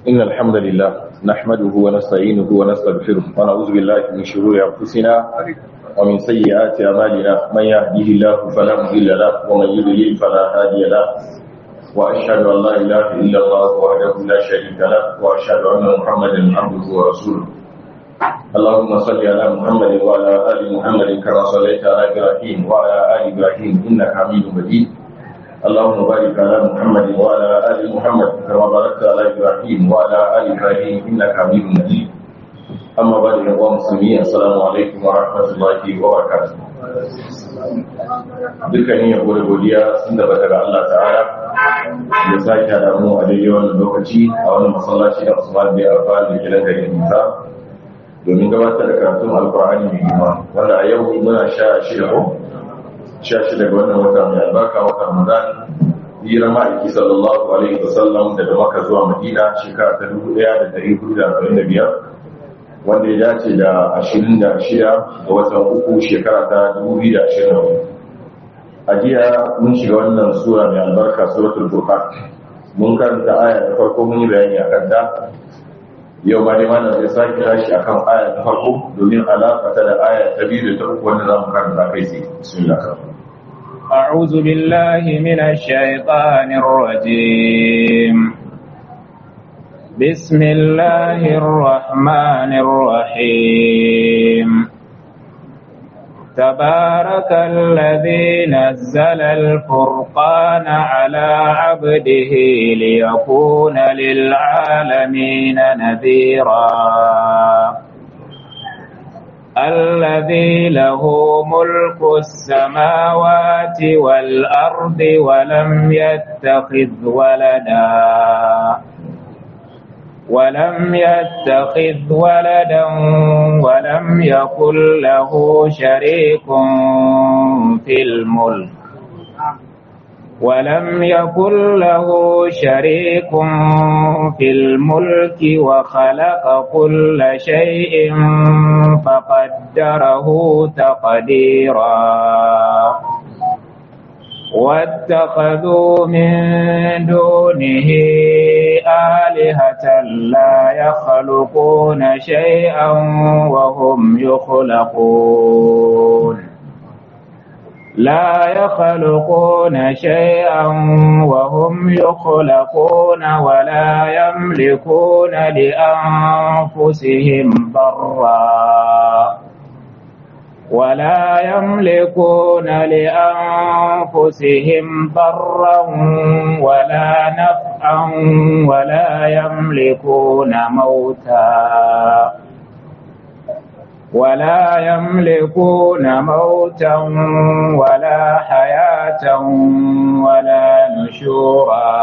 إن الحمد لله نحمده ونستعينه ونستغفره ونعوذ بالله من شرور أنفسنا ومن سيئات أعمالنا من يهده الله فلا مضل له ومن يضلل فلا هادي له وأشهد أن لا إله إلا الله وحده لا شريك له وأشهد أن محمدا عبده ورسوله اللهم صل على محمد وعلى آل محمد كما صليت على إبراهيم وعلى آل إبراهيم إنك حميد مجيد اللهم بارك على محمد وعلى آل محمد كما باركت على إبراهيم وعلى آل إبراهيم إنك حميد مجيد أما بعد يا مسلمين السلام عليكم ورحمة الله وبركاته dukkanin yabo da godiya sun da daga Allah ta'ala ya sake da mu a daidai wannan lokaci a wannan masallaci da Usman bin Affan da gidan garin Musa domin gabatar da karatun Alkur'ani mai girma wanda a yau muna sha shida ko sha shida ga wannan wata mai albarka wata Ramadan hira ma'aiki sallallahu alaihi wasallam daga Makka zuwa Madina shekara ta dubu ɗaya da ɗari hudu da arba'in da biyar wanda ya dace da ashirin da shida ga watan uku shekara ta dubu biyu da ashirin da hudu a jiya mun shiga wannan sura mai albarka suratul furqan mun karanta aya ta farko mun yi bayani akan ta yau ma dai mana zai sake tashi akan aya ta farko domin alaƙa ta da aya ta biyu da ta uku wanda za mu karanta kai sai bismillah أعوذ بالله من الشيطان الرجيم بسم الله الرحمن الرحيم تبارك الذي نزل الفرقان على عبده ليكون للعالمين نذيرا الذي له ملك السماوات والأرض ولم يتخذ ولدا ولم يتخذ ولدا ولم يكن له شريك في الملك ولم يكن له شريك في الملك وخلق كل شيء فقدره تقديرا واتخذوا من دونه آلهة لا يخلقون شيئا وهم يخلقون لا يخلقون شيئا وهم يخلقون ولا يملكون لأنفسهم ضرا ولا يملكون لأنفسهم ضرا ولا نفعا ولا يملكون موتا ولا يملكون موتا ولا حياة ولا نشورا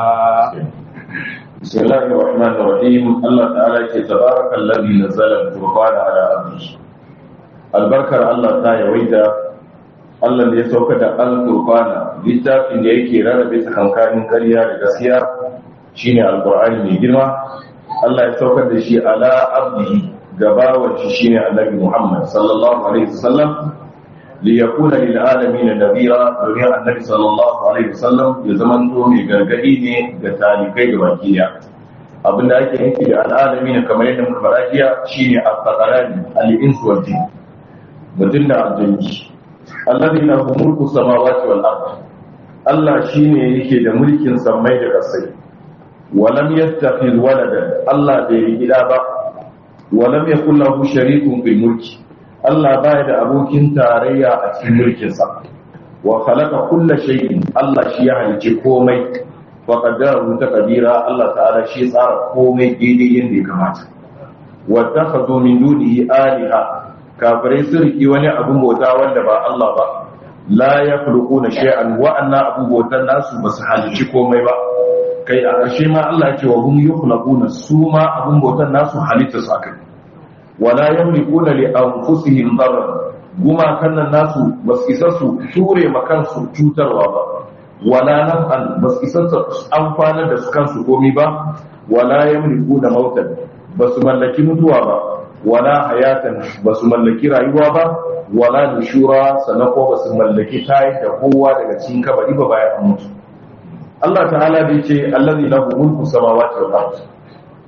بسم الله الرحمن الرحيم الله تعالى تبارك الذي نزل الفرقان على عبده albarkar Allah ta yawaita Allah da ya sauka da alƙur'ana littafin da yake rarrabe tsakankanin ƙarya da gaskiya shine alƙur'ani mai girma Allah ya saukar da shi ala abdihi gabawan shi shine annabi Muhammad sallallahu alaihi wasallam li yakuna lil alamin nadira domin annabi sallallahu alaihi wasallam ya zamanto mai gargadi ne ga talikai ga bakiya abinda ake nufi da al'alamin kamar yadda muka fara jiya shine al-faqarani al-ins wal jinn mutum da aljanji allazi lahu mulku samawati wal ard Allah shine yake da mulkin samai da ƙasai walam yattakhidh waladan Allah bai yi gida ba walam yakul lahu sharikun fil mulki Allah baya da abokin tarayya a cikin mulkin sa wa khalaqa kulla shay'in Allah shi ya halice komai wa qaddarahu taqdira Allah ta'ala shi tsara komai daidai yadda ya kamata wa takhadhu min dunihi alaha kafirai sun riki wani abin bauta wanda ba Allah ba la ya fulku na shay'an wa'annan abin bautan nasu ba su halici komai ba kai a ƙarshe ma Allah ce wa hum yukhlaquna su ma abin bautan nasu halitta su akai wala yamlikuna li anfusihim darran guma kannan nasu ba su isa su ture ma kansu cutarwa ba wala naf'an ba su isa su amfana da su kansu komai ba wala yamlikuna mautan ba su mallaki mutuwa ba wala hayatan ba su mallaki rayuwa ba wala nushura sannan ko ba su mallaki tayar da kowa daga cikin kabari ba bayan an mutu Allah ta'ala bai ce allazi lahu mulku samawati wal ard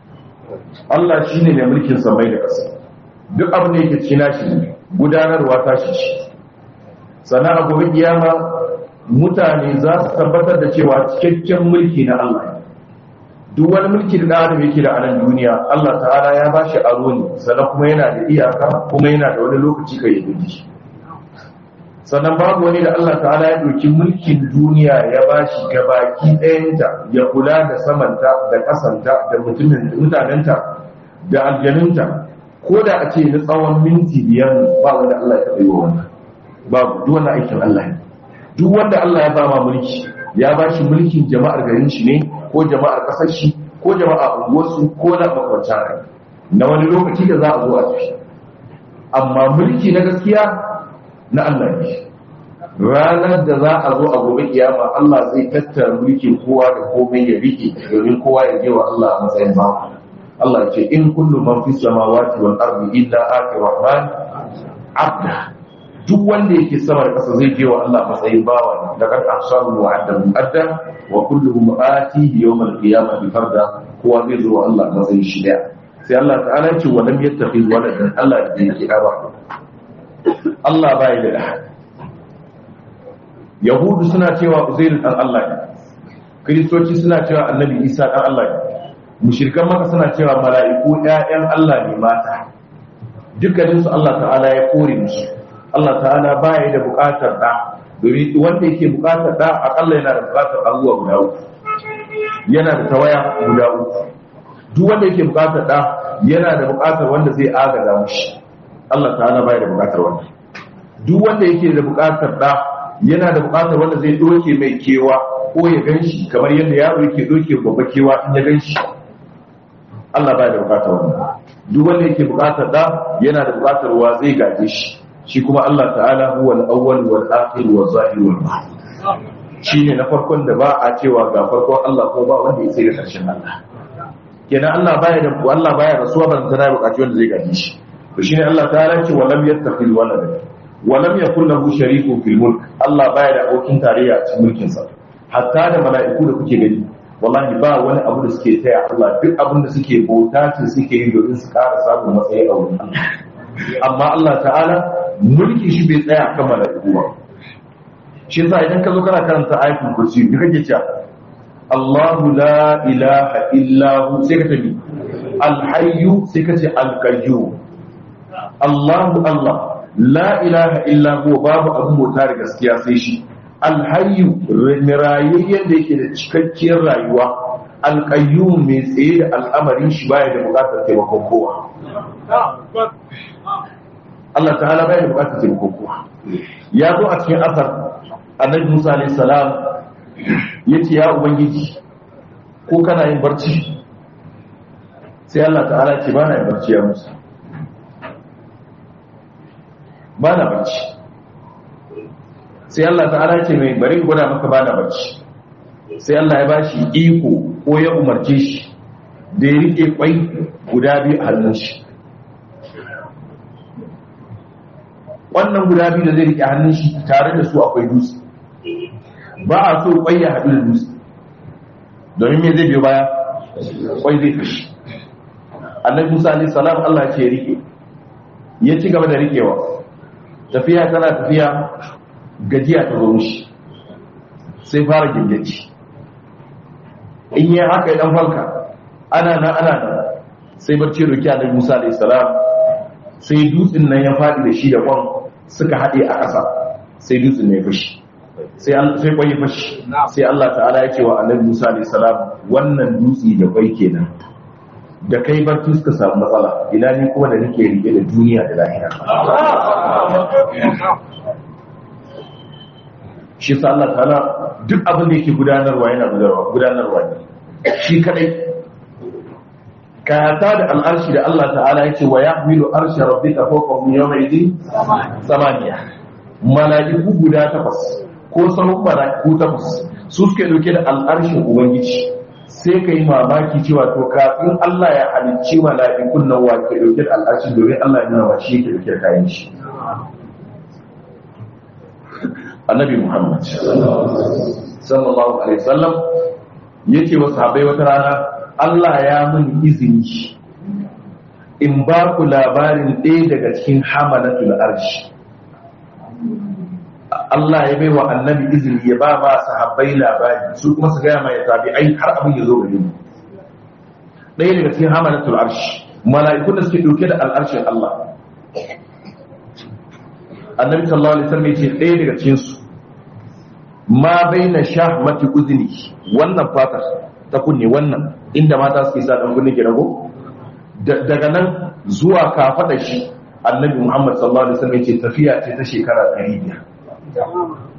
Allah shine mai mulkin samai da ƙasa duk abin da yake cikin nashi ne gudanarwa ta shi ce sannan a gobe kiyama mutane za su tabbatar da cewa cikakken mulki na Allah ne duk wani mulki da adam yake da anan duniya Allah ta'ala ya ba shi aro ne sannan kuma yana da iyaka kuma yana da wani lokaci kai ya gudu sannan babu wani da Allah ta'ala ya ɗauki mulkin duniya ya ba shi gabaki ɗayanta ya kula da samanta da ƙasanta da mutanenta da aljanunta ko da a ce na tsawon minti biyar ba wanda Allah ya taɓa yi wa wannan babu duk wannan aikin Allah ne duk wanda Allah ya ba ma mulki ya ba shi mulkin jama'ar garin shi ne ko jama'ar kasar shi ko jama'ar unguwarsu ko na makwanta rai na wani lokaci da za a zo a tafi amma mulki na gaskiya na Allah ne ranar da za a zo a gobe kiyama Allah zai tattara mulkin kowa da komai ya rike domin kowa ya je wa Allah a matsayin ba Allah ya ce in kullu man fi samawati wal ardi illa ati rahman abda duk wanda yake sama da ƙasa zai je wa Allah matsayin bawa da kan ahsabu wa adda mu'adda wa kulluhum atihi yawm al-qiyamah bi farda kowa zai zo wa Allah matsayin shi daya sai Allah ta'ala ce wa lam yattakhid waladan Allah da yake ba Allah bai da da Yahudu suna cewa Uzair dan Allah ne Kiristoci suna cewa Annabi Isa dan Allah ne mushrikan maka suna cewa mala'iku ƴaƴan Allah ne mata dukkaninsu Allah ta'ala ya kore musu Allah ta'ala baya da bukatar da domin wanda yake bukatar da akalla yana da bukatar abubuwa guda uku yana da tawaya guda uku duk wanda yake bukatar da yana da bukatar wanda zai agaza mushi Allah ta'ala baya da bukatar wanda duk wanda yake da bukatar da yana da bukatar wanda zai doke mai kewa ko ya ganshi kamar yadda yaro yake doke babba kewa in ya ganshi Allah baya da bukatar wanda duk wanda yake bukatar da yana da bukatar wa zai gaje shi shi kuma Allah ta'ala huwa al-awwal wal akhir wal zahir wal batin shine na farkon da ba a cewa ga farkon Allah ko ba wanda ya sai karshen Allah kenan Allah baya da Allah baya rasuwa ban tana bukaci wanda zai gaji shi to shine Allah ta'ala ce wa lam yattakhid walada wa lam yakul lahu sharikun fil mulk Allah baya da abokin tarayya a cikin mulkin sa hatta da mala'iku da kuke gani wallahi ba wani abu da suke taya Allah duk abin da suke bauta suke yi domin su ƙara samun matsayi a wurin Allah amma Allah ta'ala mulki shi bai tsaya kan mala'iku ba shi yasa idan ka zo kana karanta ayatul kursi duka kake cewa Allahu la ilaha illa hu sai ka tabi al-hayyu sai ka ce al-qayyum Allahu Allah la ilaha illa hu babu abun bauta da gaskiya sai shi al-hayyu rayayyen da yake da cikakkiyar rayuwa al-qayyum mai tsaye da al'amarin shi baya da bukatar taimakon kowa Allah ta'ala bai da bukatar taimakon kowa ya zo a cikin asar annabi Musa alayhi salam yace ya ubangiji ko kana yin barci sai Allah ta'ala ce ba na yin barci ya Musa ba na barci sai Allah ta'ala ce mai bari gwada maka ba na barci sai Allah ya bashi iko ko ya umarce shi da ya rike kwai guda biyu a hannun shi wannan guda biyu da zai rike hannun shi tare da su akwai dutse ba a so kwai ya haɗu da dutse domin me zai biyo baya kwai zai fashi annabi musa alaihi salam Allah ce ya rike ya ci gaba da rikewa tafiya tana tafiya gajiya ta zo mishi sai fara gingaci in yi haka ya dan falka ana nan ana nan sai barci roki annabi musa alaihi salam sai dutsen nan ya faɗi da shi da kwan suka haɗe a ƙasa sai dutsen ne ya fashi sai sai kwai ya fashi sai Allah ta'ala ya ce wa annabi Musa alayhi salam wannan dutse da kwai kenan da kai barci suka samu matsala ina ni kuma da nake rike da duniya da lahira shi sa Allah ta'ala duk abin da yake gudanarwa yana gudanarwa ne shi kadai kata da al'arshi da Allah ta'ala ya ce wa ya milu arshi rabbika fawqahum yawma idin samaniya mala'iku guda takwas ko sauran mala'iku takwas su suke dauke da al'arshin ubangiji sai ka yi mamaki cewa to kafin Allah ya halicci mala'ikun nan wa ke dauke da al'arshin domin Allah ya nuna shi ke dauke da kayan shi annabi Muhammad sallallahu alaihi wasallam yace wa sahabbai wata rana Allah ya mun izini in ba ku labarin ɗaya daga cikin hamalatul arshi Allah ya bai wa annabi izini ya ba ma sahabbai labari su kuma su gaya mai tabi'ai har abin ya zo gare mu ɗaya daga cikin hamalatul arshi mala'ikun da suke ɗauke da al'arshin Allah annabi sallallahu alaihi wasallam yace ɗaya daga cikin su ma baina shahmati uzni wannan fatar ta kunne wannan inda mata suke sa dan kunne ke rago daga nan zuwa kafada shi annabi Muhammad sallallahu alaihi wasallam yace tafiya ce ta shekara 500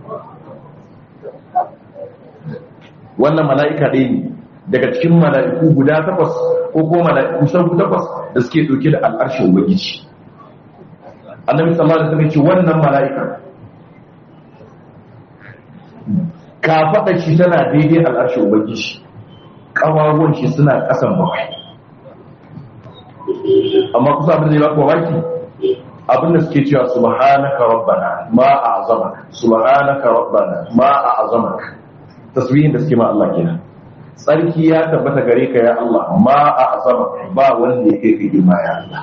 wannan mala'ika ɗaya ne daga cikin mala'iku guda takwas ko ko mala'iku sabu takwas da suke ɗauke da al'arshin ubangiji annabi sallallahu alaihi wasallam ce wannan mala'ika ka faɗa shi tana daidai al'arshin ubangiji ƙawawan shi suna ƙasan bakwai amma kusa abin da ya baka mamaki abin da suke cewa subhanaka rabbana ma a'zamaka subhanaka rabbana ma a'zamaka tasbihin da suke ma Allah kenan tsarki ya tabbata gare ka ya Allah ma a'zamaka ba wanda ya kai ka girma ya Allah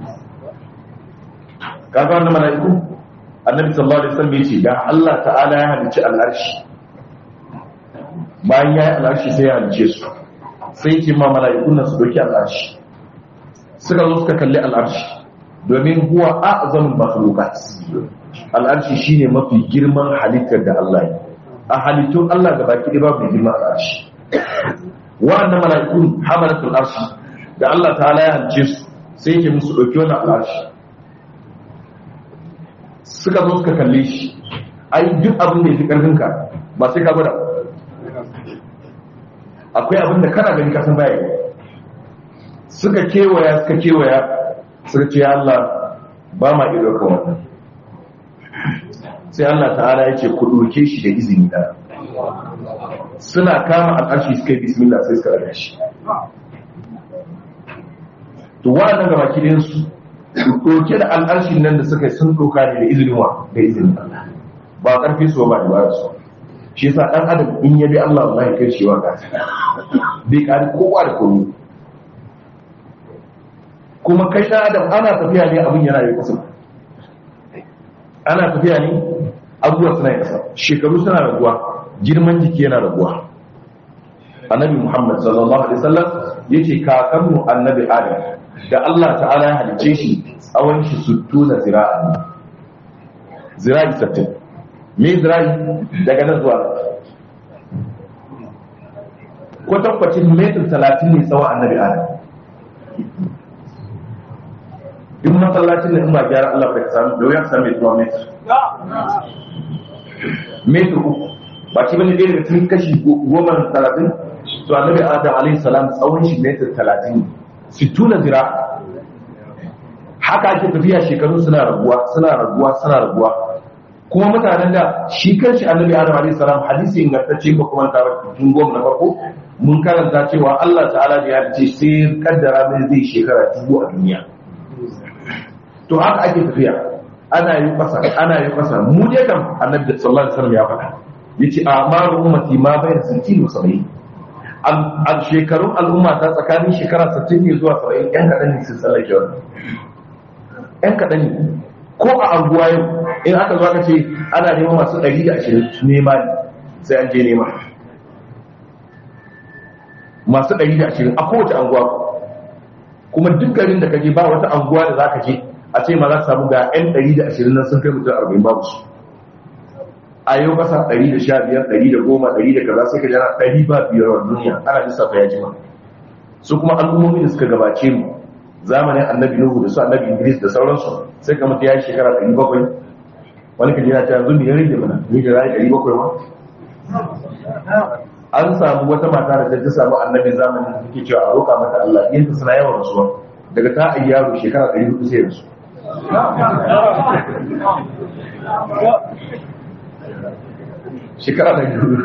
kaga wannan mala'iku annabi sallallahu alaihi wasallam yace da Allah ta'ala ya halicci al'arshi bayan ya yi al'arshi sai ya halicce su sai ce ma mala'ikun nan su doki al'arshi suka zo suka kalli al'arshi domin huwa a'zamul makhluqat al'arshi shine mafi girman halittar da Allah ya a halittun Allah ga baki ɗaya babu girman al'arshi wa'annan mala'ikun hamalatul arshi da Allah ta'ala ya halicce su sai ke musu ɗauki wannan al'arshi suka zo suka kalle shi ai duk abin da ya fi ƙarfinka ba sai ka gwada akwai abin da kana gani kasan baya suka kewaya suka kewaya suka ce Allah ba ma iya ɗaukar wannan sai Allah ta'ala ya ce ku ɗauke shi da izini na suna kama al'arshi suka yi bismillah sai suka ɗaga shi to wa'annan gaba kidansu ɗauke da al'arshin nan da suka sun ɗauka ne da izinin wa da izinin Allah ba ƙarfi su ba da ba su shi yasa ɗan adam in ya bi Allah wallahi kai shi wa gata bai ƙari kowa da kowa kuma kai ɗan adam ana tafiya ne abin yana yi ƙasa ana tafiya ne abubuwa suna yi ƙasa shekaru suna raguwa girman jiki yana raguwa annabi muhammad sallallahu alaihi wasallam yace kakanmu annabi adam da Allah ta'ala ya halice shi tsawon shi suttu na zira'a zira'i sattin me zira'i daga nan zuwa kwatankwacin metin talatin ne tsawon annabi adam duk masallacin da in ba gyara Allah bai samu da wuya samu mai zuwa metir metir uku ba ci bane ɗaya daga cikin kashi goma talatin to annabi adam alaihi salam tsawon shi metir talatin ne sittuna zira haka ake tafiya shekaru suna raguwa suna raguwa suna raguwa kuma mutanen da shi kanshi annabi adam alaihi salam hadisi ingantacce ba kuma ta tun goma na farko mun karanta cewa Allah ta'ala da ya ce sai kaddara mai zai shekara dubu a duniya to haka ake tafiya ana yi kasa ana yi kasa mu je kam annabi sallallahu alaihi wasallam ya faɗa yace amaru ummati ma bayna 60 wa 70 a shekarun al'umma ta tsakanin shekara 60 ne zuwa 70 yan kaɗan ne sun tsallake wannan yan kaɗan ne ko a anguwa yau in aka zo aka ce ana neman masu 120 nema ne sai an je nema masu 120 a kowace anguwa kuma duk garin da kaje ba wata anguwa da za ka je a ce ma za ka samu ga 'yan 120 nan sun kai mutum 40 babu su a yau kasa 115 110 100 da kaza sai ka jana 100 ba biyar wa duniya ana lissafa ya jima su kuma al'ummomi da suka gabace mu zamanin annabi nuhu da su annabi idris da sauransu sai ka mutu ya yi shekara 700 wani ka jina ta yanzu ne ya rage mana ni da rayu 700 ma an samu wata mata da ta samu annabi zamanin da take cewa a roƙa mata Allah yinta suna yawan rasuwa daga ta ayi yaro shekara 400 sai rasu shekara da biyu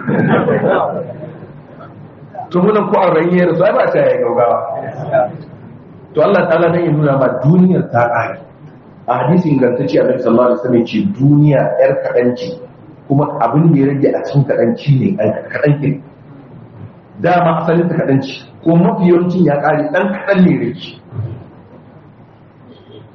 to munan ko arba'in ya rasu ai ba ta yi gaugawa to Allah ta'ala dan ya nuna ma duniyar ta ƙare a hadisin ingantacce a nabi sallallahu alaihi wasallam ce duniya yar kaɗanci kuma abin da ya rage a cikin kaɗanci ne kaɗan ke dama asalin ta kaɗanci ko mafi yawancin ya ƙare ɗan kaɗan ne rage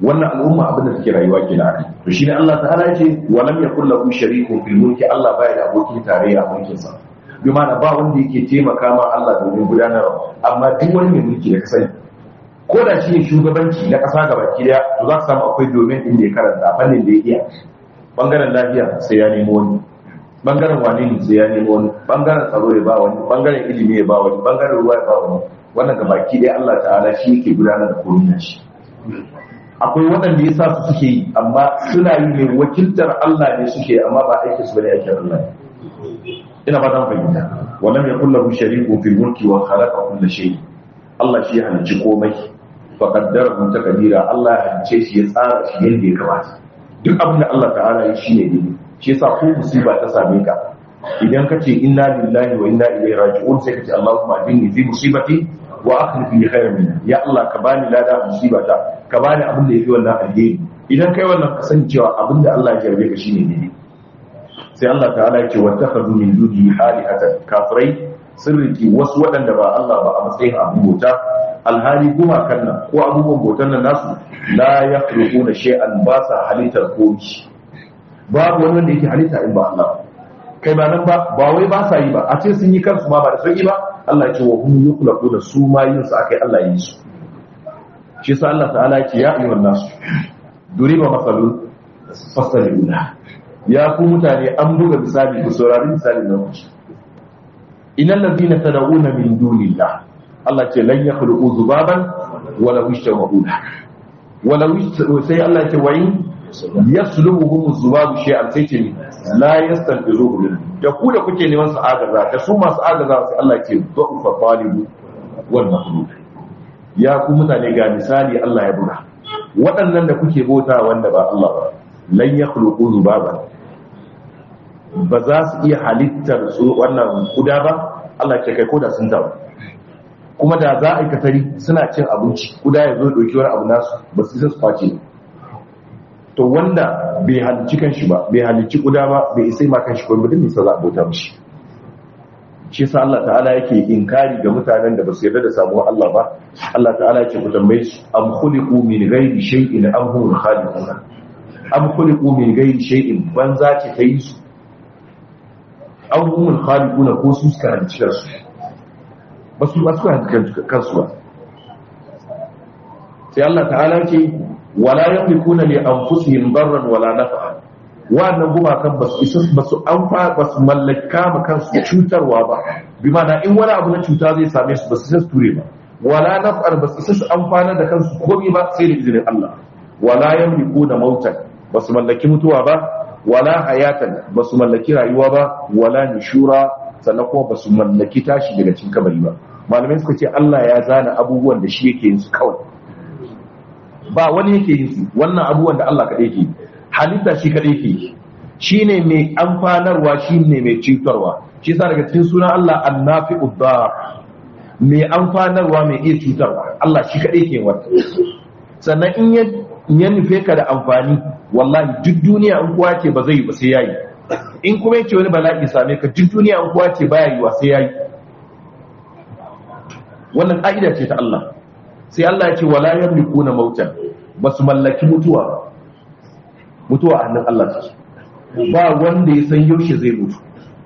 wannan al'umma abin da take rayuwa ke da akai to shine Allah ta'ala yake wa lam yakul lahu sharikun fil mulki Allah baya da abokin tarayya a mulkin sa bi ma'ana ba wanda yake taimaka ma Allah domin gudanarwa amma duk wani mai mulki da ka sani ko da shi ne shugabanci na ƙasa gaba ki daya to za ka samu akwai domin inda ya karanta fannin da ya iya bangaren lafiya sai ya nemo wani bangaren wane ne sai ya nemo wani bangaren tsaro ya ba wani bangaren ilimi ya ba wani bangaren ruwa ya ba wani wannan gaba ki daya Allah ta'ala shi yake gudanar da komai shi akwai waɗanda ya sa su suke yi amma suna yi ne wakiltar Allah ne suke amma ba aiki su bane aikin Allah ina ba zan fahimta wannan ya kullu shariku fil mulki wa khalaqa kull shay Allah shi ya halicci komai fa qaddara mun takdira Allah ya halicce shi ya tsara shi yadda ya kamata duk abin da Allah ta'ala ya shi ne dai shi yasa ko musiba ta same ka idan ka ce inna lillahi wa inna ilaihi raji'un sai ka ce Allahumma ajinni fi musibati wa akhlif li khayran minha ya Allah ka bani lada musibata ka bani abin da yafi wannan alheri idan kai wannan ka sani cewa abin da Allah ya jarbe ka shine daidai sai Allah ta'ala ya ce wattakhadhu min dunihi alihatan kafirai sun riki wasu waɗanda ba Allah ba a matsayin abin bauta alhali kuma kan nan ko abubuwan bautan nan nasu la yakhluquna shay'an ba sa halittar komai babu wani wanda yake halitta in ba Allah kai ba nan ba ba wai ba sa yi ba a ce sun yi kansu ma ba da sauki ba Allah ce wa hum yukhlaquna su ma yin su akai Allah yi su shi yasa Allah ta'ala ce ya ayyuhan nasu duriba masalun fasaluna ya ku mutane an buga misali ku saurari misali na ku innal ladina tad'una min dunillah Allah ce lan yakhluqu dhubaban wala yashtaghuna wala sai Allah ce wa in yaslubuhum dhubabu shay'an sai ce la yastanfizuhu min da ku da kuke neman su agaza da su masu agaza sai Allah ce dhufa talibu wal matlub ya ku mutane ga misali Allah ya buga waɗannan da kuke bauta wanda ba Allah ba lan yakhluqu dhubaban ba za su iya halittar su wannan kuda ba Allah ce kai koda sun tabu kuma da za a yi katari suna cin abinci kuda ya zo ɗauki wani abu nasu ba su isa su face to wanda bai halicci kan shi ba bai halicci kuda ba bai isai ma kan shi kuma mutum nisa za a bauta mishi shi sa Allah ta'ala yake inkari ga mutanen da ba su yarda da samuwar Allah ba Allah ta'ala yake ku tambaye su am khuliqu min ghairi shay'in am hum khaliqun am khuliqu min ghairi shay'in banza ce ta yi su am hum khaliqun ko su suka halicci kansu ba su ba su halicci kansu ba sai Allah ta'ala ce wala yamlikuna li anfusihim darran wala naf'a wannan gumakan ba su isa ba su amfa ba su mallaka ma kansu cutarwa ba bi ma'ana in wani abu na cuta zai same su ba su isa su ture ba wala naf'ar ba su isa su amfana da kansu komai ba sai da izinin Allah wala yamlikuna mautan ba su mallaki mutuwa ba wala hayatan ba su mallaki rayuwa ba wala nishura sannan kuma ba su mallaki tashi daga cikin kabari ba malamai suka ce Allah ya zana abubuwan da shi yake yin su kawai ba wani yake yin su wannan abubuwan da Allah kaɗai ke halitta shi kaɗai ke shi ne mai amfanarwa shi ne mai cutarwa shi sa daga cikin sunan Allah annafi uddar mai amfanarwa mai iya cutarwa Allah shi kaɗai ke wata sannan in ya nufe ka da amfani wallahi duk duniya in kuwa ce ba zai yi ba sai yayi in kuma yake wani bala'i same ka duk duniya in kuwa ce baya yi wa sai yayi wannan ka'ida ce ta Allah sai Allah ya ce wala yamlikuna mautan basu mallaki mutuwa ba mutuwa a hannun Allah take ba wanda ya san yaushe zai mutu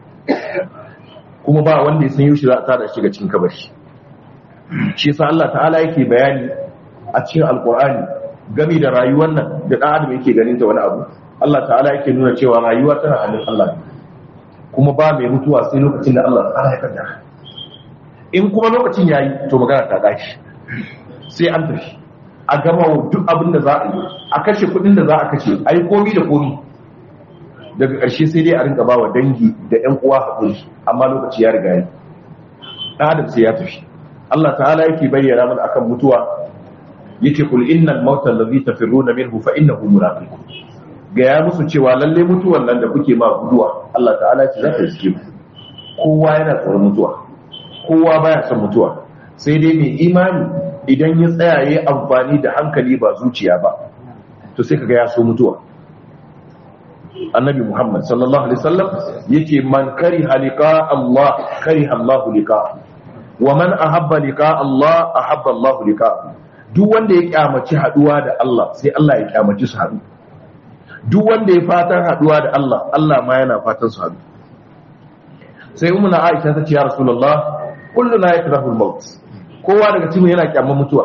kuma ba wanda ya san yaushe za a tada shi ga cikin kabari shi yasa Allah ta'ala yake bayani a cikin alqur'ani game da rayuwar nan da dan adam yake ganin ta wani abu Allah ta'ala yake nuna cewa rayuwa tana hannun Allah kuma ba mai mutuwa sai lokacin da Allah ta'ala ya kaddara in kuma lokacin yayi to magana ta dashi sai an tafi a gama duk abin da za a yi a kashe kudin da za a kashe a yi komi da komi daga ƙarshe sai dai a rinka ba wa dangi da 'yan uwa haƙuri amma lokaci ya riga yi ɗan sai ya tafi Allah ta'ala yake bayyana mana akan mutuwa yake kul innal mautal ladhi tafirruna minhu fa innahu mulaqikum ga ya musu cewa lalle mutuwan nan da kuke ma guduwa Allah ta'ala ya ce za ta riske ku kowa yana tsoron mutuwa kowa baya son mutuwa sai dai mai imani idan ya tsaya ya amfani da hankali ba zuciya ba to sai kaga ya so mutuwa annabi muhammad sallallahu alaihi wasallam yake man kari halika Allah kari Allah liqa wa man ahabba liqa Allah ahabba Allah liqa duk wanda ya kyamaci haduwa da Allah sai Allah ya kyamaci su haɗu duk wanda ya fatan haduwa da Allah Allah ma yana fatan su haɗu sai ummu na Aisha ta ce ya Rasulullah kulluna yakrahu al-maut kowa daga cikin yana kyamar mutuwa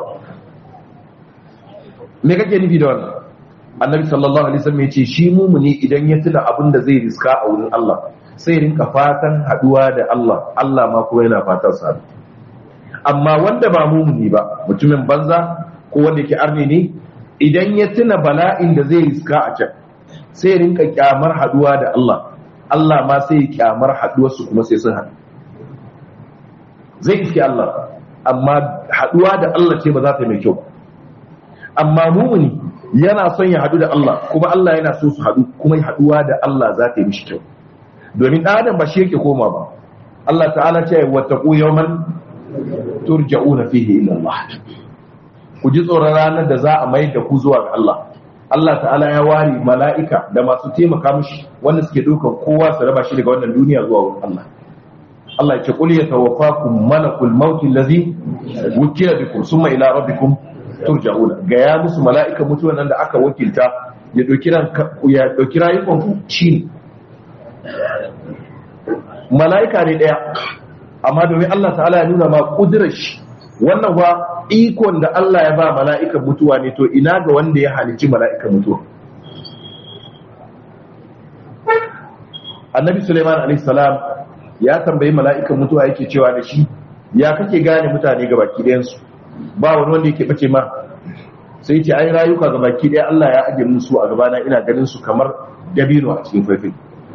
me kake nufi da wannan annabi sallallahu alaihi wasallam yace shi mumuni idan ya tuna abin da zai riska a wurin Allah sai rinka fatan haduwa da Allah Allah ma kuma yana fatan sa amma wanda ba mumuni ba mutumin banza ko wanda yake arne ne idan ya tuna bala'in da zai riska a can sai rinka kyamar haduwa da Allah Allah ma sai ya kyamar haduwar su kuma sai sun haɗu zai iske Allah amma haduwa da Allah ce ba za ta yi mai kyau amma mumuni yana son ya haɗu da Allah kuma Allah yana so su haɗu kuma haɗuwa da Allah za ta yi mishi kyau domin ɗan adam ba shi yake koma ba Allah ta'ala ce wa taqu yawman turja'una fihi ila Allah ku ji tsoron ranar da za a mai da ku zuwa ga Allah Allah ta'ala ya ware mala'ika da masu taimaka mishi wanda suke ɗaukar kowa su raba shi daga wannan duniya zuwa wurin Allah Allah ya ce qul yatawaffakum malakul maut allazi wukila bikum summa ila rabbikum turja'una ga ya musu mala'ikan mutuwan nan da aka wakilta ya dauki ran ya dauki rayukan ku shi mala'ika ne daya amma domin Allah ta'ala ya nuna ma kudirar shi wannan ba ikon da Allah ya ba mala'ikan mutuwa ne to ina ga wanda ya halici mala'ikan mutuwa annabi Sulaiman alaihi salam ya tambayi mala'ikan mutuwa yake cewa da shi ya kake gane mutane ga baki ɗayansu ba wani wanda yake bace ma sai ce ai rayuka ga baki ɗaya Allah ya ajiye musu a gabana ina ganin su kamar dabino a cikin faifai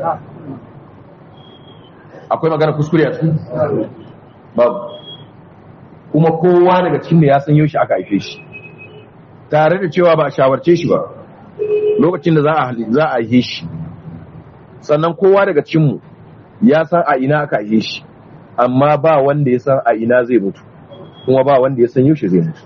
akwai magana kuskure a cikin babu kuma kowa daga cikin da ya san yaushe aka haife shi tare da cewa ba a shawarce shi ba lokacin da za a za a haife shi sannan kowa daga cikin mu ya san a ina aka haife shi amma ba wanda ya san a ina zai mutu kuma ba wanda ya san yaushe zai mutu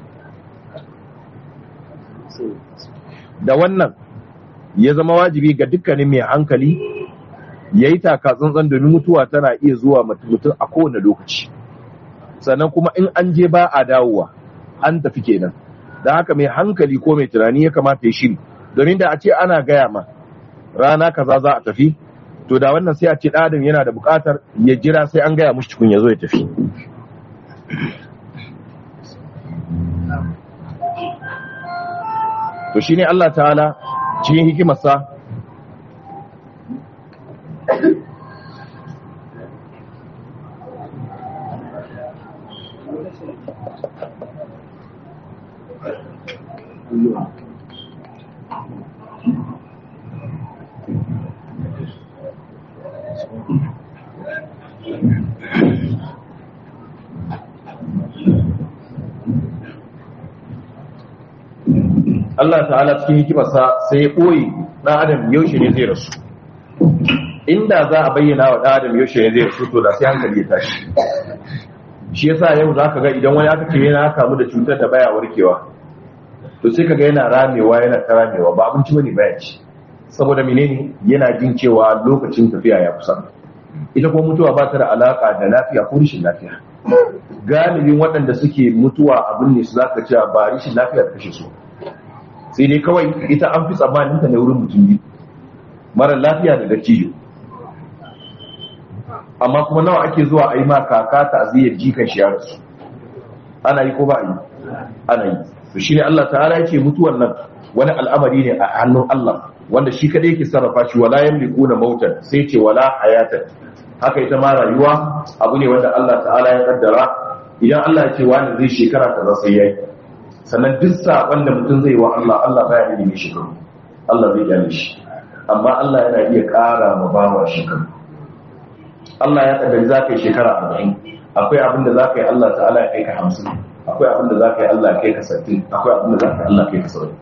da wannan ya zama wajibi ga dukkanin mai hankali ya yi taka tsantsan domin mutuwa tana iya zuwa mutum a kowane lokaci sannan kuma in an je ba a dawowa an tafi kenan da haka mai hankali ko mai tunani ya kamata ya shiri domin da a ce ana gaya ma rana kaza za a tafi to da wannan sai a ce ɗadin yana da buƙatar ya jira sai an gaya mushi cikin ya zo ya tafi to shi ne Allah ta'ala cikin hikimarsa Allah ta'ala cikin hikimarsa sai ya ɓoye ɗan adam yaushe ne zai rasu inda za a bayyana wa ɗan adam yaushe ne zai rasu to da sai hankali ya tashi shi yasa yau za ka ga idan wani aka ce yana kamu da cutar da baya warkewa to sai ka ga yana ramewa yana ta ramewa ba abinci bane baya ci saboda menene yana jin cewa lokacin tafiya ya kusa ita kuma mutuwa ba ta da alaka da lafiya ko rashin lafiya galibin waɗanda suke mutuwa abin ne su zaka cewa ba rashin lafiya da kashe su sai dai kawai ita an fi tsammanin ta ne wurin mutum biyu mara lafiya da dattijo amma kuma nawa ake zuwa a yi ma kaka ta aziyar jikan shi ya rasu ana yi ko ba yi ana yi to shi ne Allah ta'ala yake mutuwan nan wani al'amari ne a hannun Allah wanda shi kadai yake sarrafa shi wala yamlikuna mautan sai ce wala hayatan haka ita ma rayuwa abu ne wanda Allah ta'ala ya kaddara idan Allah ya ce wani zai shekara kaza sai yayi sannan duk saban da mutum zai wa Allah Allah baya da ne shekaru Allah zai gane shi amma Allah yana iya ƙara ma bawa shekaru Allah ya kaddari za ka yi shekara arba'in akwai abin da za ka yi Allah ta'ala ya kai ka hamsin akwai abin da za ka yi Allah ya kai ka sattin akwai abin da za ka yi Allah ya kai ka saba'in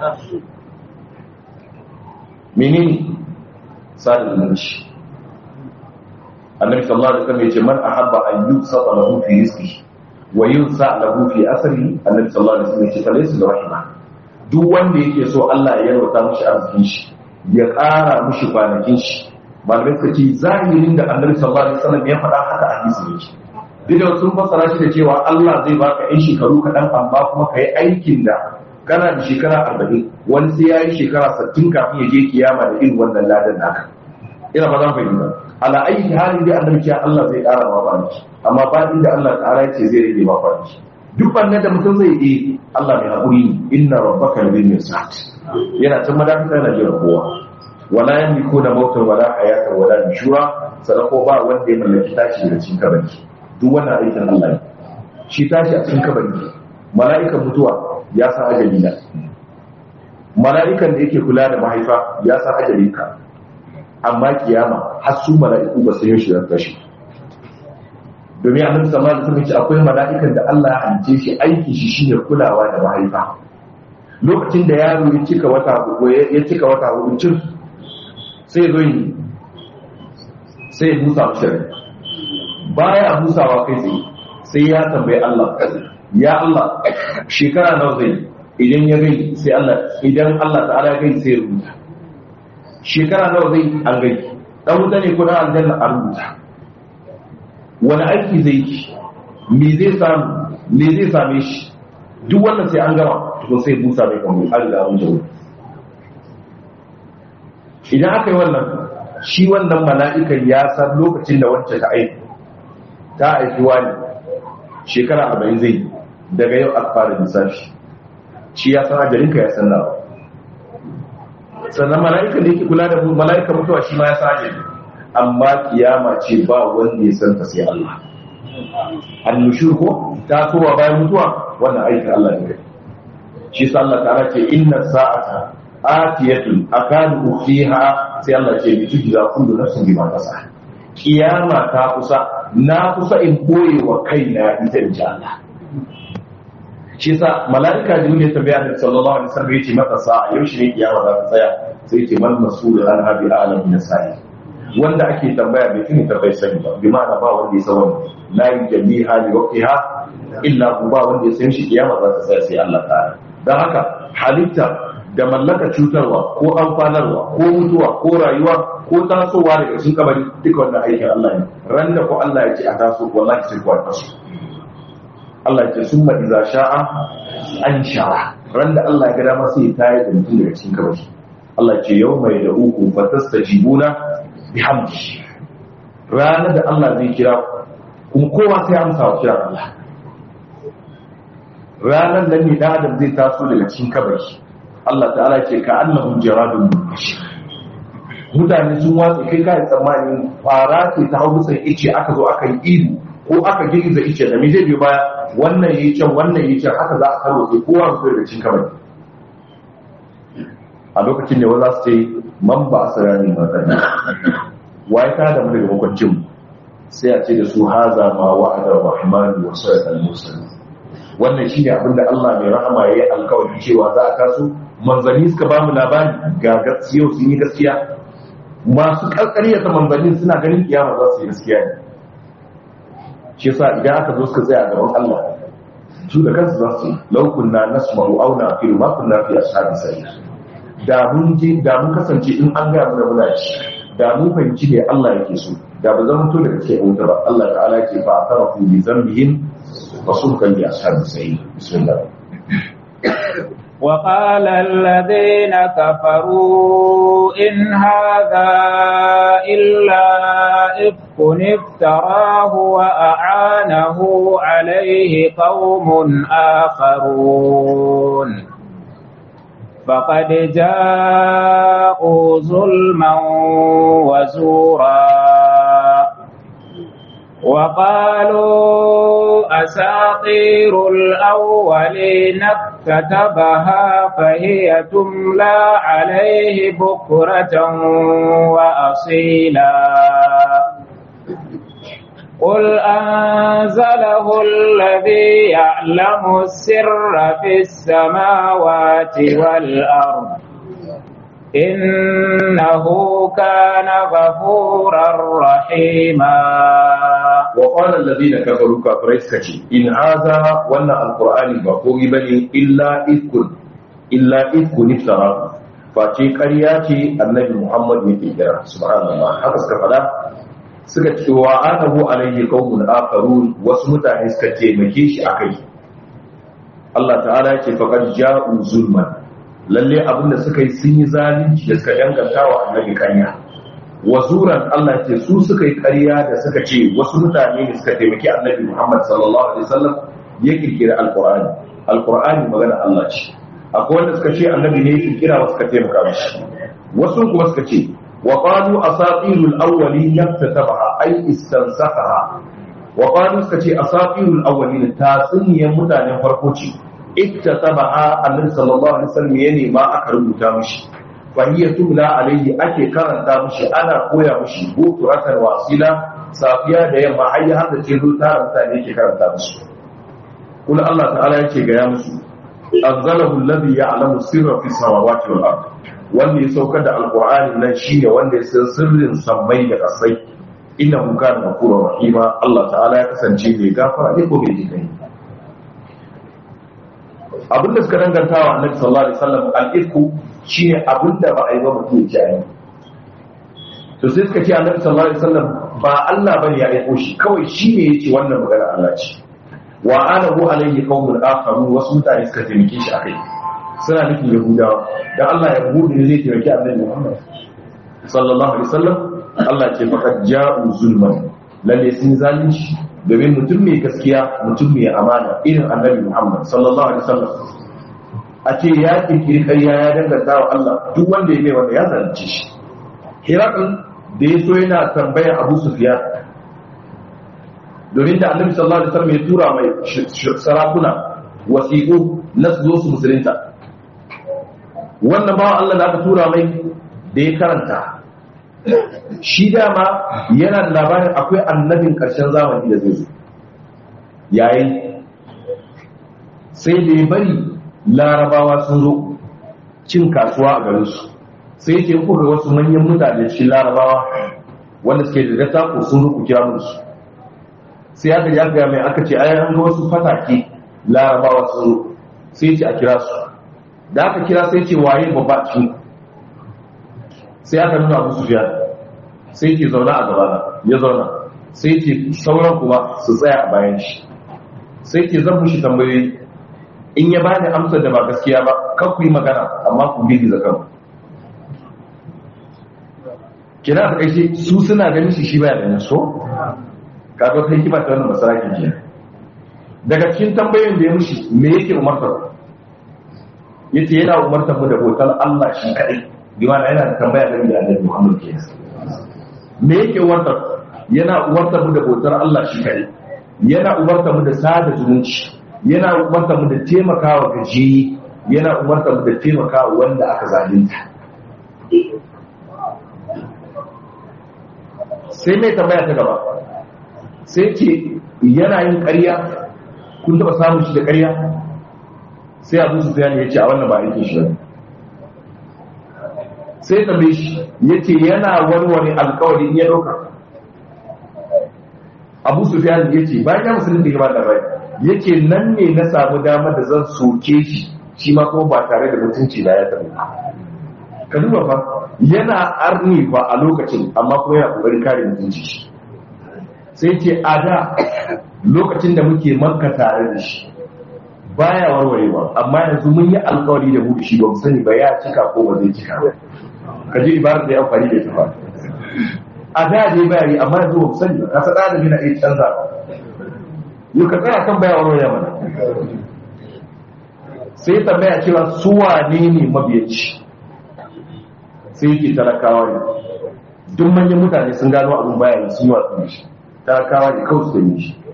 menene sada zumunci annabi sallallahu alaihi wasallam yace man ahabba an yusata lahu fi rizqihi wa yunsa lahu fi asri annabi sallallahu alaihi wasallam yace falaysa bi rahima duk wanda yake so Allah ya yarwata mishi arzikin shi ya ƙara mishi kwanakin shi malamai suka ce zahirin da annabi sallallahu alaihi wasallam ya faɗa haka a hadisi yake duk sun fassara shi da cewa Allah zai baka yan shekaru kaɗan amma kuma ka yi aikin da kana da shekara arba'in wani sai ya yi shekara sittin kafin ya je kiyama da irin wannan ladan naka ina ba za mu fahimta ala aiki halin da annabi ya Allah zai ƙara ma kwanaki amma ba inda Allah ta'ala ya ce zai rage ma kwanaki duk bannan da mutum zai yi Allah mai haƙuri inna rabbaka labil mirsad yana can madafisa yana jira kowa wala yamliku da mautan wala hayatan wala nushura sadako ba wanda ya mallaki tashi daga cikin kabari duk wannan aikin Allah ne shi tashi a cikin kabari mala'ikan mutuwa ya san ajali na mala'ikan da yake kula da mahaifa ya san ajalin ka amma kiyama har su mala'iku ba su yi shi da tashi domin annabi sallallahu alaihi wasallam ce akwai mala'ikan da Allah ya halice shi aiki shi shine kulawa da mahaifa lokacin da yaro ya cika wata hudu ya cika wata hudu cin sai zo yi sai ya busa mashi rai baya busawa kai tsaye sai ya tambayi Allah ya Allah shekara nawa zai idan ya gai sai Allah idan Allah ta'ala ya gai sai ya rubuta shekara nawa zai an gai dan wuta ne ko dan aljanna a rubuta wani aiki zai yi me zai samu me zai same shi duk wannan sai an gama to sai busa mai kamar Allah ya wuce idan aka yi wannan shi wannan mala'ikan ya san lokacin da wancan ta aiki ta aiki wani shekara arba'in zai daga yau aka fara lissafi shi ya san ajalinka ya san nawa sannan mala'ikan da yake kula da mala'ikan mutuwa shi ma ya san ajali amma kiyama ce ba wanda ya san ta sai Allah annushur ko ta towa bayan mutuwa wannan aikin Allah ne shi sa Allah ta'ala ce inna sa'ata atiyatun akadu fiha sai Allah ce bi tujza kullu nafsin bima tas'a kiyama ta kusa na kusa in boye wa kaina ita insha Allah shi sa malaika jibril ya tabbaya da sallallahu alaihi wasallam yace mata sa'a yau shi ne kiyama za ta tsaya sai yace man masul an habi alam min sa'i wanda ake tambaya bai tuni ta bai sani ba bi ma'ana ba wanda ya san wannan la yujalli hali waqtiha illa hu ba wanda ya san shi kiyama za ta tsaya sai Allah ta'ala dan haka halitta da mallaka cutarwa ko amfanarwa ko mutuwa ko rayuwa ko tasowa daga cikin kabari duka wannan aikin Allah ne ran da ko Allah ya ce a taso wallahi sai kuwa taso Allah ya ce summa idza sha'a an sha'a ran da Allah ya ga dama sai ta yi da mutum daga cikin kabari Allah ya ce yawma yad'ukum fatastajibuna bihamdi ranar da Allah zai kira kuma kowa sai amsa wa kiran Allah ranar da ne da Adam zai taso daga cikin kabari Allah ta'ala ce ka annahum jaradun muntashi mutane sun watsa kai kai tsammanin fara ce ta hau sai ice aka zo aka yi ido ko aka girgiza ice da me zai biyo baya wannan yi can wannan yi can haka za a karo sai kowa su daga cikin kabari a lokacin da za su ce man ba a sarari matsani waye ta da mu daga makwancin sai a ce da su haza ma wa'adar rahmanu wa sa'ad al-mursal wannan shine abin da Allah mai rahama yayi alkawari cewa za a kasu manzanni suka ba mu labari ga gaskiya sun yi gaskiya masu karkariyar manzanni suna ganin kiyama za su yi gaskiya ne shi yasa idan aka zo suka tsaya gaban Allah su da kansu za su law kunna nasma'u aw naqilu ma kunna fi ashabi sa'id da mun je da mun kasance in an ga mu da muna ci da mun fahimci ne Allah yake so da ba zan to daga cikin wuta ba Allah ta'ala yake fa atarafu bi dhanbihim wa sulkan bi ashabi sa'id bismillah وقال الذين كفروا إن هذا إلا إفك افتراه وأعانه عليه قوم آخرون فقد جاءوا ظلما وزورا وقالوا أساطير الأولين كتبها فهي تملى عليه بكرة وأصيلا قل أنزله الذي يعلم السر في السماوات والأرض إنه كان غفورا رحيما وقال الذين كفروا كفريس كشي إن هذا وانا القرآن بقوي بني إلا إذك إلا إذك نفترى فاتي قرياتي النبي محمد يتجرى سبحان الله حقا سكفلا suka ce wa anahu alaihi qaumun akharun wasu mutane suka taimake shi akai Allah ta'ala ya ce faqad ja'u zulman lalle abinda suka yi sun yi zalunci da suka danganta wa annabi kanya wazuran Allah ce su suka yi ƙarya da suka ce wasu mutane ne suka taimaki annabi Muhammad sallallahu alaihi wasallam ya kirkira alqur'ani alqur'ani magana Allah ce akwai wanda suka ce annabi ne ya kirkira wasu suka taimaka mishi wasu kuma suka ce wa qalu asatirul awwalin yaktatabaha ay istansakhaha wa qalu suka ce asatirul awwalin tatsuniyan mutanen farko ce iktatabaha annabi sallallahu alaihi wasallam ya nema aka rubuta mishi fahiyya tumla alayhi ake karanta mishi ana koya mishi bukuratan wasila safiya da yamma har ya hada ce zuwa tara mutane yake karanta mishi kula Allah ta'ala yake gaya musu anzalahu alladhi ya'lamu sirra fi samawati wal ard wanda ya saukar da alqur'ani nan shine wanda ya san sirrin sammai da kasai innahu kana ghafurur rahima Allah ta'ala ya kasance mai gafara ne ko mai jikai abinda suka danganta wa annabi sallallahu alaihi wasallam al-ifku shine abinda ba a yi ba mutum ya jayi to sai suka ce annabi sallallahu alaihi wasallam ba Allah bane ya aiko shi kawai shine yace wannan magana Allah ce wa anahu alaihi qaumun akharun wasu mutane suka taimake shi akai suna nufin yahudawa dan Allah ya gudu ne zai taimaki annabi Muhammad sallallahu alaihi wasallam Allah ce faqad ja'u zulman lalle sun zalunci domin mutum mai gaskiya mutum mai amana irin annabi Muhammad sallallahu alaihi wasallam a ce ya kirkiri ƙarya ya danganta wa Allah duk wanda ya mai wanda ya zalunce shi Hirakul da ya so yana tambayar Abu Sufyan domin da annabi sallallahu alaihi wasallam ya tura mai sarakuna wasiƙu na su zo su musulunta wannan bawan Allah da aka tura mai da ya karanta shi dama yana da labarin akwai annabin ƙarshen zamani da zai zo yayin sai da ya bari larabawa sun zo cin kasuwa a garinsu sai ce kuka wasu manyan mutane shi larabawa wanda suke da dattako sun zo ku kira musu sai aka ya gaya mai aka ce ayan ga wasu fatake larabawa sun zo sai ce a kira su da aka kira sai ce waye babba cikin sai aka nuna abu sufiya sai ke zauna a gaba ya zauna sai ke sauran kuma su tsaya a bayan shi sai ke zan mushi tambayoyi in ya bani amsar da ba gaskiya ba kan ku yi magana amma ku gidi zakan kina da kai su suna ganin shi shi baya ganin so kaga kai kima ta wannan masaraki ke daga cikin tambayoyin da ya mushi me yake umartar yace yana umartar mu da hotar Allah shi kadai bimana yana da tambaya game da annabi Muhammad ke me yake umartar yana umartar mu da bautar Allah shi kai yana umartar mu da sada zumunci yana umartar mu da taimakawa gaji yana umartar mu da taimakawa wanda aka zalunta sai mai tambaya ta gaba sai ce yana yin ƙarya kun taɓa samun shi da ƙarya sai abu su ya ce a wannan ba aikin shi ba sai tambaye shi ya ce yana warware alkawari ya ɗauka abu su fiya ya ce bayan ya musulun da ya bada rai ya ce nan ne na samu damar da zan soke shi shi ma kuma ba tare da mutunci da ya tabi ka duba fa yana arni ba a lokacin amma kuma yana kokarin kare mutunci shi sai ce a da lokacin da muke manka tare da shi baya warwarewa amma yanzu mun yi alkawari da mu da shi ba mu sani ba ya cika ko ba zai cika ba ka ji ibarar da ya amfani da ita ba a da dai bayani amma yanzu ba sani ba kasa da na iya canza yau ka tsaya kan bayan wani mana sai tambaya cewa su wane ne mabiyaci sai yake talakawa ne duk manyan mutane sun gano abin bayani sun yi watsu shi talakawa ne kawai su yi shi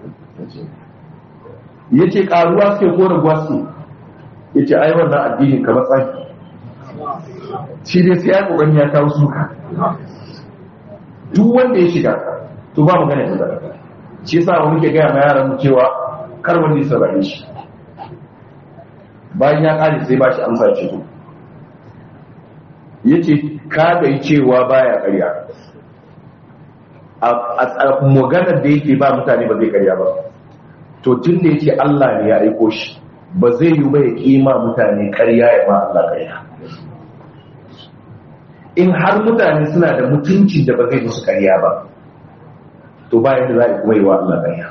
ya ce karuwa suke kore gwasu ya ce ai wannan addinin kamar tsaki shi dai sai ya kokarin ya kawo suka duk wanda ya shiga to ba magana ya zara shi yasa mu muke gaya ma yaran mu cewa kar wanda ya saurare shi bayan ya kare sai ba shi amsa ce to yace ka da cewa baya ƙarya a maganar da yake ba mutane ba zai ƙarya ba to tun da yake Allah ne ya aiko shi ba zai yi ba ya kima mutane ƙarya ya ba Allah ƙarya in har mutane suna da mutunci da ba zai musu karya ba to bayan da za a kuma yi wa Allah ƙarya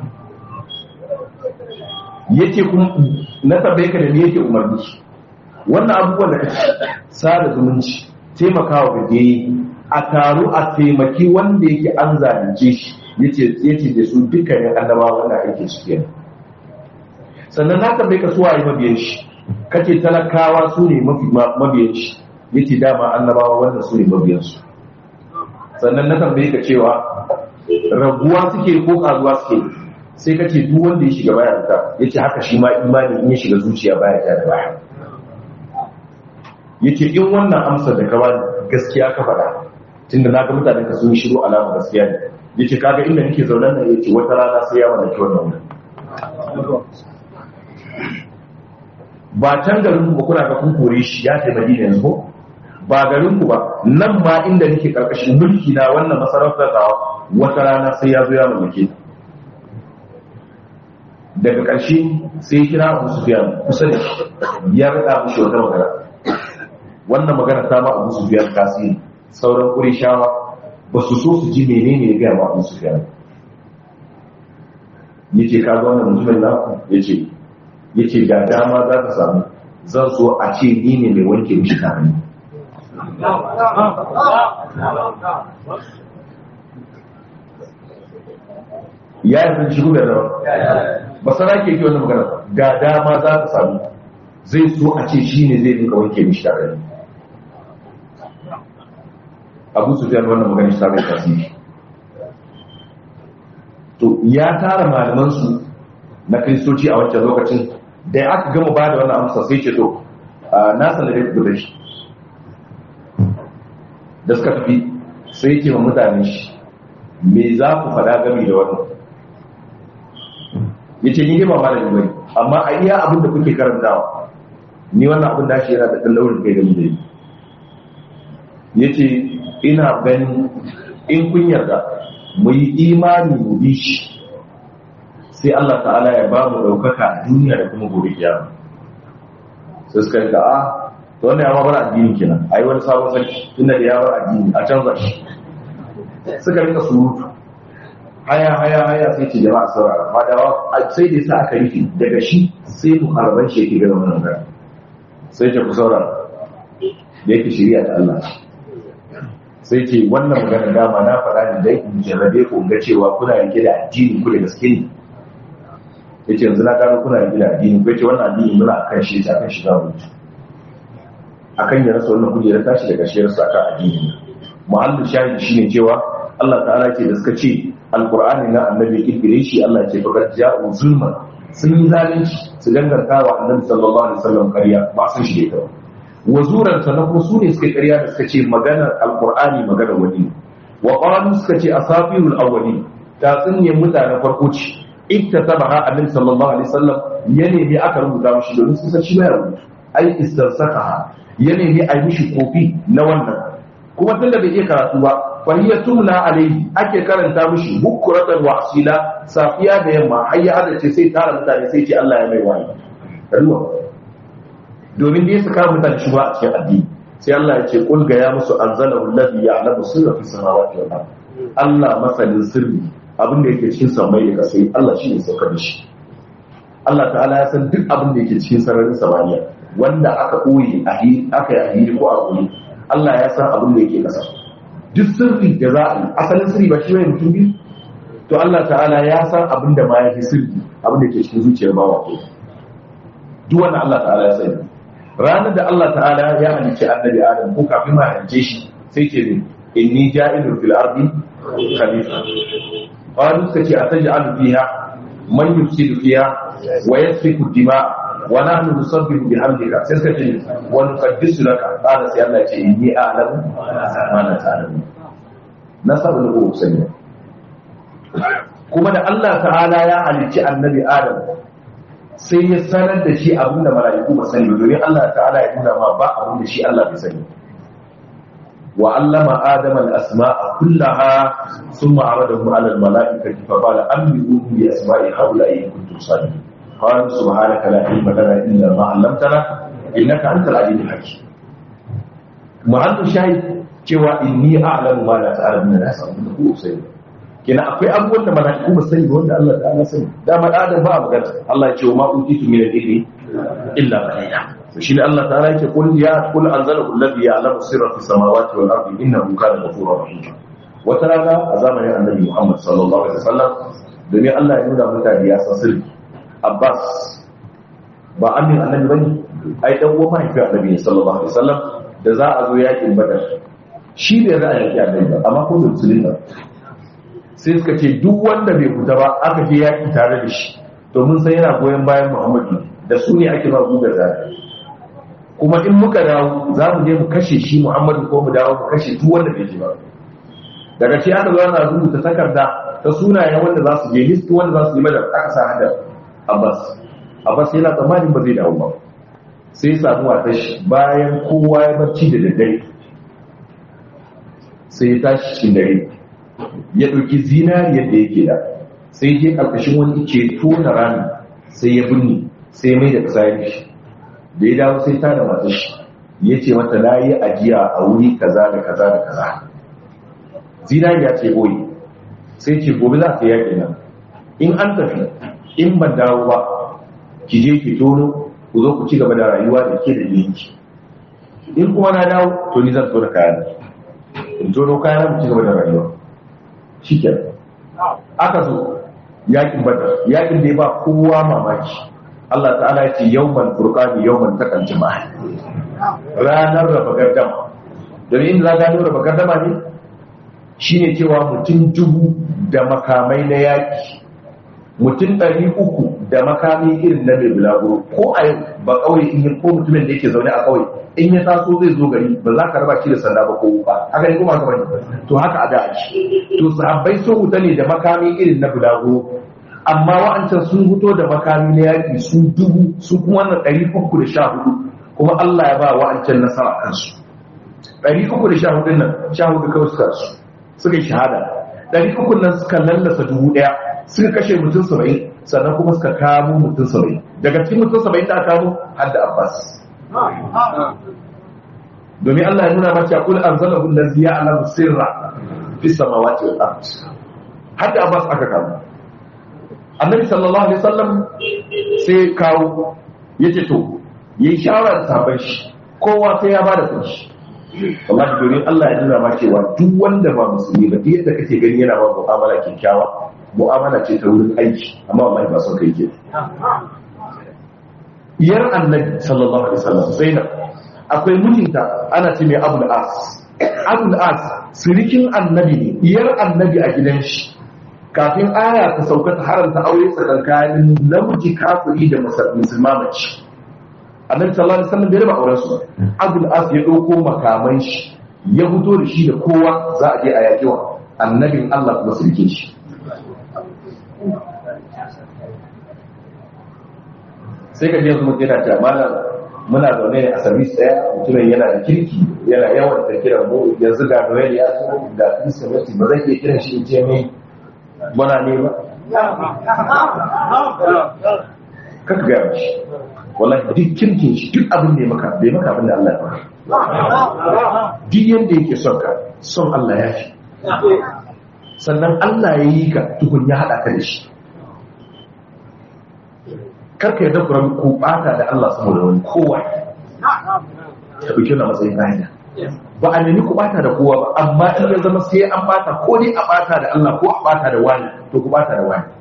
yake kuma na tabbai ka da me yake umarni wannan abubuwan da kake sada zumunci taimakawa gaje a taru a taimaki wanda yake an zalunce shi yace yace da su dukkanin annabawa wanda ake su kenan sannan na tabbai ka suwaye mabiyan shi kace talakawa su ne mafi mabiyan shi yace dama annabawa wanda su ne mabiyan su sannan na tambaye ka cewa raguwa suke ko karuwa suke sai ka ce duk wanda ya shiga baya ta ya ce haka shi ma imani in ya shiga zuciya baya ta da baya ya ce in wannan amsar da ka bani gaskiya ka faɗa tunda na ga mutanen ka sun shiru alama gaskiya ne ya ce kaga inda nake zaune nan ya ce wata rana sai ya mallaki wannan wurin ba can garin ku kuna ga kun kore shi ya taimaki da yanzu ba garin ku ba nan ma inda nake karkashin mulki na wannan masarautar tawa wata rana sai ya zo ya mallake ta daga ƙarshe sai ya kira abu sufiyan kusa da shi ya rada mushi wata magana wannan magana ta ma abu sufiyan tasiri sauran ƙurishawa ba su so su ji menene ya gaya ma abu sufiyan ya ce kaga wannan mutumin naku ya ce ya ce ga dama za ta samu zan so a ce ni ne mai wanke mishi kamani ya yi shigo da rawa ba sana ke ke wannan magana ga dama za ta samu zai so a ce shi ne zai rinka wanke mishi tare abu su fiye wannan magana shi tare da tasiri to ya tara malamansu na kristoci a wancan lokacin da ya aka gama ba da wannan amsa sai ce to na sanar da da shi da suka tafi sai ce wa mutane shi me za ku faɗa gami da wannan ya ce ni ba malami bane amma a iya abin da kuke karantawa ni wannan abin da shi yana da ɗan laurin kai gami da yi ya ce ina ganin in kun yarda mu yi imani mu bi shi sai Allah ta'ala ya ba mu ɗaukaka a duniya da kuma gobe kiyama sai suka yi a to wannan ya ma bar addini kenan a yi wani sabon sarki tunda da ya bar addini a canza shi suka rika surutu haya haya haya sai ce jama'a saurara fadawa sai da sa aka rufe daga shi sai mu harban shi yake gaba wannan gara sai ce ku saurara da yake shirya da Allah sai ce wannan magana dama na faɗa ne dai in jarrabe ku ga cewa kuna yanke da addini ku da gaske ne yace yanzu na gano kuna yanke da addini ku yace wannan addini muna akan shi ta akan shi za mu akan ya rasa wannan kujera tashi daga shi rasa akan addini muhallin shahidi shine cewa Allah ta'ala ce da suka ce alkur'ani na annabi kirkire shi Allah ce fakar ja'u zulman sun yi zalunci su danganta wa annabi sallallahu alaihi wasallam ƙarya ba sun shi da wa zuran sannan kuma su ne suka ƙarya da suka ce maganar alkur'ani maganar wani wa qalu suka ce asafirul awwali ta tsinye mutanen farko ce iktatabaha annabi sallallahu alaihi wasallam ya nemi aka rubuta mishi domin sun san shi ba ya rubutu ai istansakaha ya nemi a yi mishi kofi na wannan kuma tunda bai iya karatu ba fahiyya tumna alaihi ake karanta mishi bukuratan wa asila safiya da yamma har ya hadace sai tara mutane sai ce Allah ya mai wani ruwa domin dai su kawo mutane shi ba a cikin addini sai Allah ya ce kul ga ya musu anzalahu alladhi ya'lamu sirra fi samawati wal ard Allah masanin sirri abin da yake cikin samai da kasai Allah shi ne saukar da shi Allah ta'ala ya san duk abin da yake cikin sararin samaniya wanda aka koyi aka yi a hiri ko a koyi Allah ya san abin da yake kasa duk sirri da za a yi asalin sirri ba shi ne mutum biyu to Allah ta'ala ya san abin da ma ya fi sirri abin da ke cikin zuciyar bawa ke duk wannan Allah ta'ala ya sani ranar da Allah ta'ala ya halicci annabi Adam ko kafin ma halicce shi sai ce ne inni ja'ilun fil ardi khalifa qalu kace ataj'alu fiha man yufsidu fiha wa yasfiku dima' wa nahnu nusabbihu bihamdika sai suka ce wa nuqaddisu laka qala sai Allah ce inni a'lamu ma la ta'lamu na sabu da ku sani kuma da Allah ta'ala ya halicci annabi Adam sai ya sanar da shi abinda mala'iku ba sani ba domin Allah ta'ala ya nuna ma ba abin da shi Allah bai sani wa allama adama al-asma'a kullaha thumma 'aradahum 'ala al-mala'ikati fa qala anbi'uhum bi asma'i haula'i in kuntum sadiqin قال سبحانك لا علم لنا الا ما علمتنا انك انت العليم الحكيم محل شاهد cewa inni a'lamu ma la ta'lamu na san abin da ku sai kina akwai abubuwan da mala'iku ba sani ba wanda Allah ta'ala sani da ma adam ba magana Allah ya ce wa ma utitu min al-ilmi illa qalila shi ne Allah ta'ala yake kul ya kul anzalahu alladhi ya'lamu sirra fis samawati wal ardi innahu kana ghafurur rahim wata rana a zamanin annabi Muhammad sallallahu alaihi wasallam domin Allah ya nuna mutane ya san sirri Abbas ba amin annabi bane ai dan uwa mahaifi annabi sallallahu alaihi wasallam da za a zo yakin badar shi ne za a yaki annabi ba amma ko da musulmi sai suka ce duk wanda bai fita ba aka je yaki tare da shi domin sai yana goyon bayan Muhammadu da su ne ake ba gugar da kuma in muka dawo za mu je mu kashe shi Muhammadu ko mu dawo mu kashe duk wanda bai ji ba daga shi aka zo ana rubuta takarda ta sunayen wanda za su je listi wanda za su yi mada aka sa hada Abbas Abbas yana tsammanin ba zai dawo ba sai ya samu wata shi bayan kowa ya barci da daddare sai ya tashi cikin dare ya ɗauki zinariyar da yake da sai ya je ƙarƙashin wani ke tona rami sai ya binne sai mai da kasa ya shi da ya dawo sai ta da mata shi ya ce mata na yi ajiya a wuri kaza da kaza da kaza zinariya ce boye sai ce gobe za ta yaƙi nan in an tafi in ban dawo ba ki je ki tono ku zo ku ci gaba da rayuwa da ke da yanki in kuma na dawo to ni zan tona kayan in tono kayan mu ci gaba da rayuwa shi aka zo yaƙin badar yaƙin da ya ba kowa mamaki Allah ta'ala ya ce yawman furqani yawman taqal jama'a ranar raba gardama domin inda za gano raba gardama ne shine cewa mutum dubu da makamai na yaki mutum ɗari uku da makami irin na mai bulaguro ko a yau ba ƙauye in yi ko mutumin da yake zaune a ƙauye in ya taso zai zo gari ba za ka raba shi da sanda ba ko ba haka ne kuma haka bane to haka a da ake to sahabbai sun wuta ne da makami irin na bulaguro amma wa'ancan sun fito da makami na yaƙi su dubu su kuma wannan ɗari uku da sha hudu kuma Allah ya ba wa'ancan nasara kansu ɗari uku da sha hudu nan sha hudu kawai suka su suka yi shahada ɗari uku nan suka lallasa dubu ɗaya suka kashe mutum saba'in sannan kuma suka kamo mutum saba'in daga cikin mutum saba'in da aka kamo har da Abbas domin Allah ya nuna mace kul anzalahu allazi ya'lamu sirra fis samawati wal ard har da Abbas aka kamo annabi sallallahu alaihi wasallam sai kawo yace to yi shawara da sabon shi kowa sai ya bada kanshi wallahi domin Allah ya nuna ma cewa duk wanda ba musulmi ba duk yadda kake gani yana ba mu'amala kyakkyawa mu'amala ce ta wurin aiki amma wallahi ba son kai ke yar annabi sallallahu alaihi wasallam zainab akwai mijinta ana ce mai abul as abul as sirikin annabi ne yar annabi a gidan shi kafin aya ta sauka ta haramta aure tsakankanin namiji kafiri da musulma mace annabi sallallahu alaihi wasallam bai raba auren su abul as ya dauko makaman shi ya fito da shi da kowa za a je a yaki wa annabin Allah kuma sirke shi sai ka je yanzu mutum yana cewa malam muna zaune a sabis daya mutumin yana da kirki yana yawan da kiran mu yanzu ga noel ya zo ga kirsimeti ba zai iya kiran shi in ce mai muna ne ba kaka gaya shi wallahi duk kirkin shi duk abin da ya maka bai maka abin da Allah ya maka duk yanda yake son ka son Allah ya fi sannan Allah ya yi ka tukun ya haɗa ka da shi karka yadda kuran ku bata da Allah saboda wani kowa ta ɗauki na matsayin hanya ba a nemi ku bata da kowa ba amma in ya zama sai an bata ko dai a bata da Allah ko a bata da wani to ku bata da wani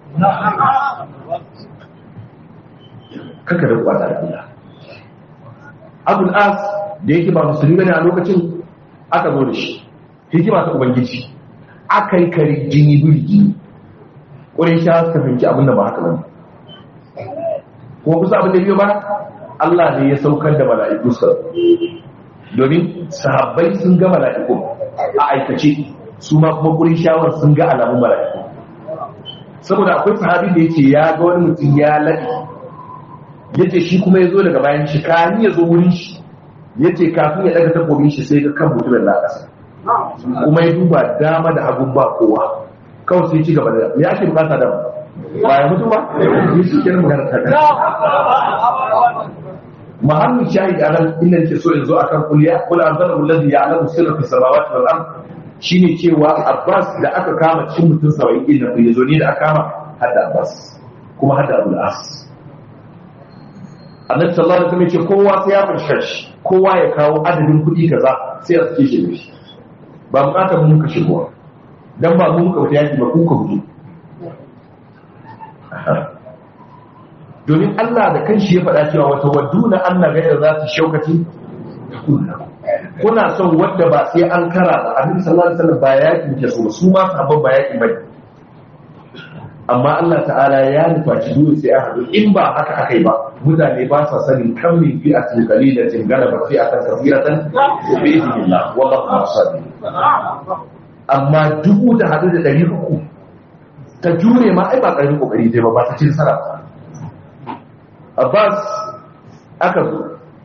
kaka da ku bata da Allah Abul As da yake ba musulmi bane a lokacin aka zo da shi hikima ta ubangiji aka yi kare jini birgi ƙwarai sha suka fahimci abin da ba haka bane kuma kusa abin da biyo ba Allah ne ya saukar da mala'iku sa domin sahabbai sun ga mala'iku a aikace su ma kuma gurin shawar sun ga alamun mala'iku saboda akwai sahabi da yake ya ga wani mutum ya laɗe yace shi kuma ya zo daga bayan shi kani ya zo wurin shi yace kafin ya daga takobin shi sai ga kan mutumin na ƙasa kuma ya duba dama da hagun ba kowa kawai sai ci gaba da ya ake bukata da ba ya mutu ba ya shi kenan magana ta kan mahallin shahid a nan inda yake so in zo akan kuliya kula an zara wallazi ya alamu sirra fi samawati wal ard shine cewa Abbas da aka kama cikin mutum 70 din nan yazo ne da aka kama hadda Abbas kuma hadda Abdul As Annabi sallallahu alaihi wasallam ya ce kowa sai ya farshar shi kowa ya kawo adadin kuɗi kaza sai a sake shi da shi ba bukatar mun ka shigo dan ba mun ka wuta yaki ba ku ka hudu domin Allah da kanshi ya faɗa cewa wata wadduna Allah gaira za ta shaukati kuna son wadda ba sai an kara ba annabi sallallahu alaihi wasallam ba yakin ke so su ma sahabban ba yakin bane amma Allah ta'ala ya nufaci dole sai a haɗu in ba haka akai ba mutane ba sa sanin kan min fi atin qalilatin galaba fi akan kafiratan bi idnillah wallahu ma'asadi amma dubu da hadu da ɗari uku ta jure ma ai ba ƙarfin kokari dai ba ba ta ci nasara Abbas aka zo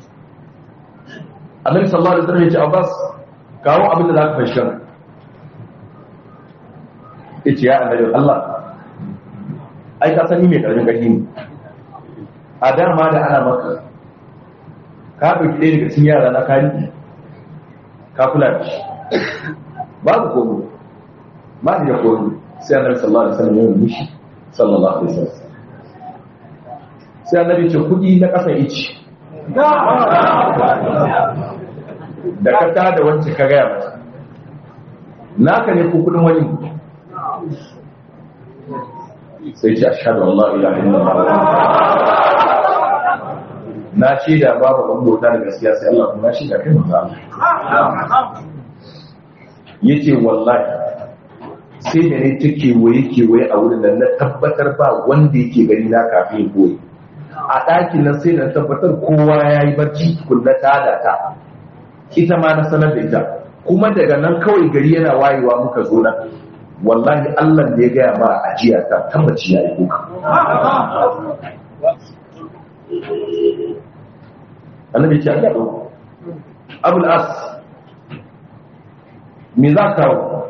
Annabi sallallahu alaihi wasallam ya ce Abbas kawo abin da za ka fashi yace ya annabi Allah ai ka sani mai ƙarfin ƙarfi ne a dama da ana maka ka ɗauki ɗaya daga cikin yara na kari ka kula da shi babu komo ba da ya komo sai annabi sallallahu alaihi wasallam ya yi mushi sallallahu alaihi wasallam sai annabi ce kudi na ƙasa ici da ka ta da wancan ka gaya mata naka ne ko kudin wani sai ce ashhadu an la ilaha illallah na shaida babu ɗan bauta da gaskiya sai Allah kuma shaida kai manzo Allah yace wallahi sai da ne ta kewaye kewaye a wurin da na tabbatar ba wanda yake gani na kafin koyi a ɗakin nan sai da na tabbatar kowa ya yi barci kulla ta da ta ita ma na sanar da ita kuma daga nan kawai gari yana wayewa muka zo nan wallahi Allah da ya gaya mara ajiya ta tabbaci ya yi kuka annabi ce an gaɗo abul as me za ka kawo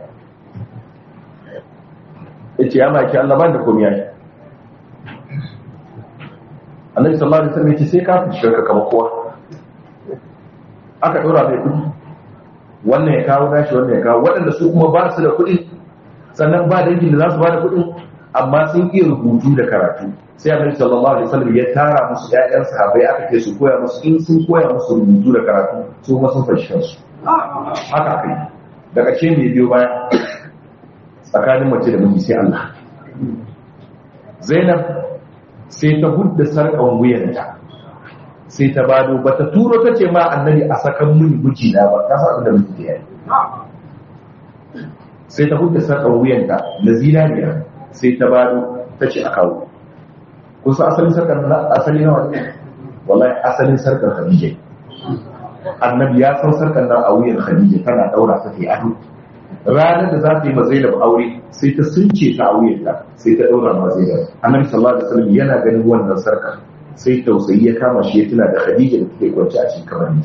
ya ce ya maki Allah ban da komi ya yi annabi sallallahu alaihi wasallam ya ce sai ka fi shirka kama kowa aka ɗora mai kuɗi wannan ya kawo nashi wannan ya kawo waɗanda su kuma ba su da kuɗi sannan ba dangin da za su ba da kuɗin amma sun iya rubutu da karatu sai annabi sallallahu alaihi wasallam ya tara musu ƴaƴan sahabbai aka ce su koya musu in sun koya musu rubutu da karatu su kuma sun fashi kansu haka aka yi daga ce mai biyo baya tsakanin mace da miji sai Allah Zainab sai ta hudda sarƙan wuyanta sai ta bado ba ta turo ta ce ma annabi a sakan mini miji na ba ta sa da miji ya yi sai ta hudda sarƙan wuyanta da zinariya sai ta bado ta ce a kawo kusa asalin sarkar na asali na wani wallahi asalin sarkar khadija annabi ya san sarkar nan a wuyan khadija tana daura ta ta ado ranar da za ta yi mazailab aure sai ta sunce ta a wuyanta sai ta daura mazailab annabi sallallahu alaihi wasallam yana ganin wannan sarkar sai tausayi ya kama shi ya tuna da khadija da take kwance a cikin kabarin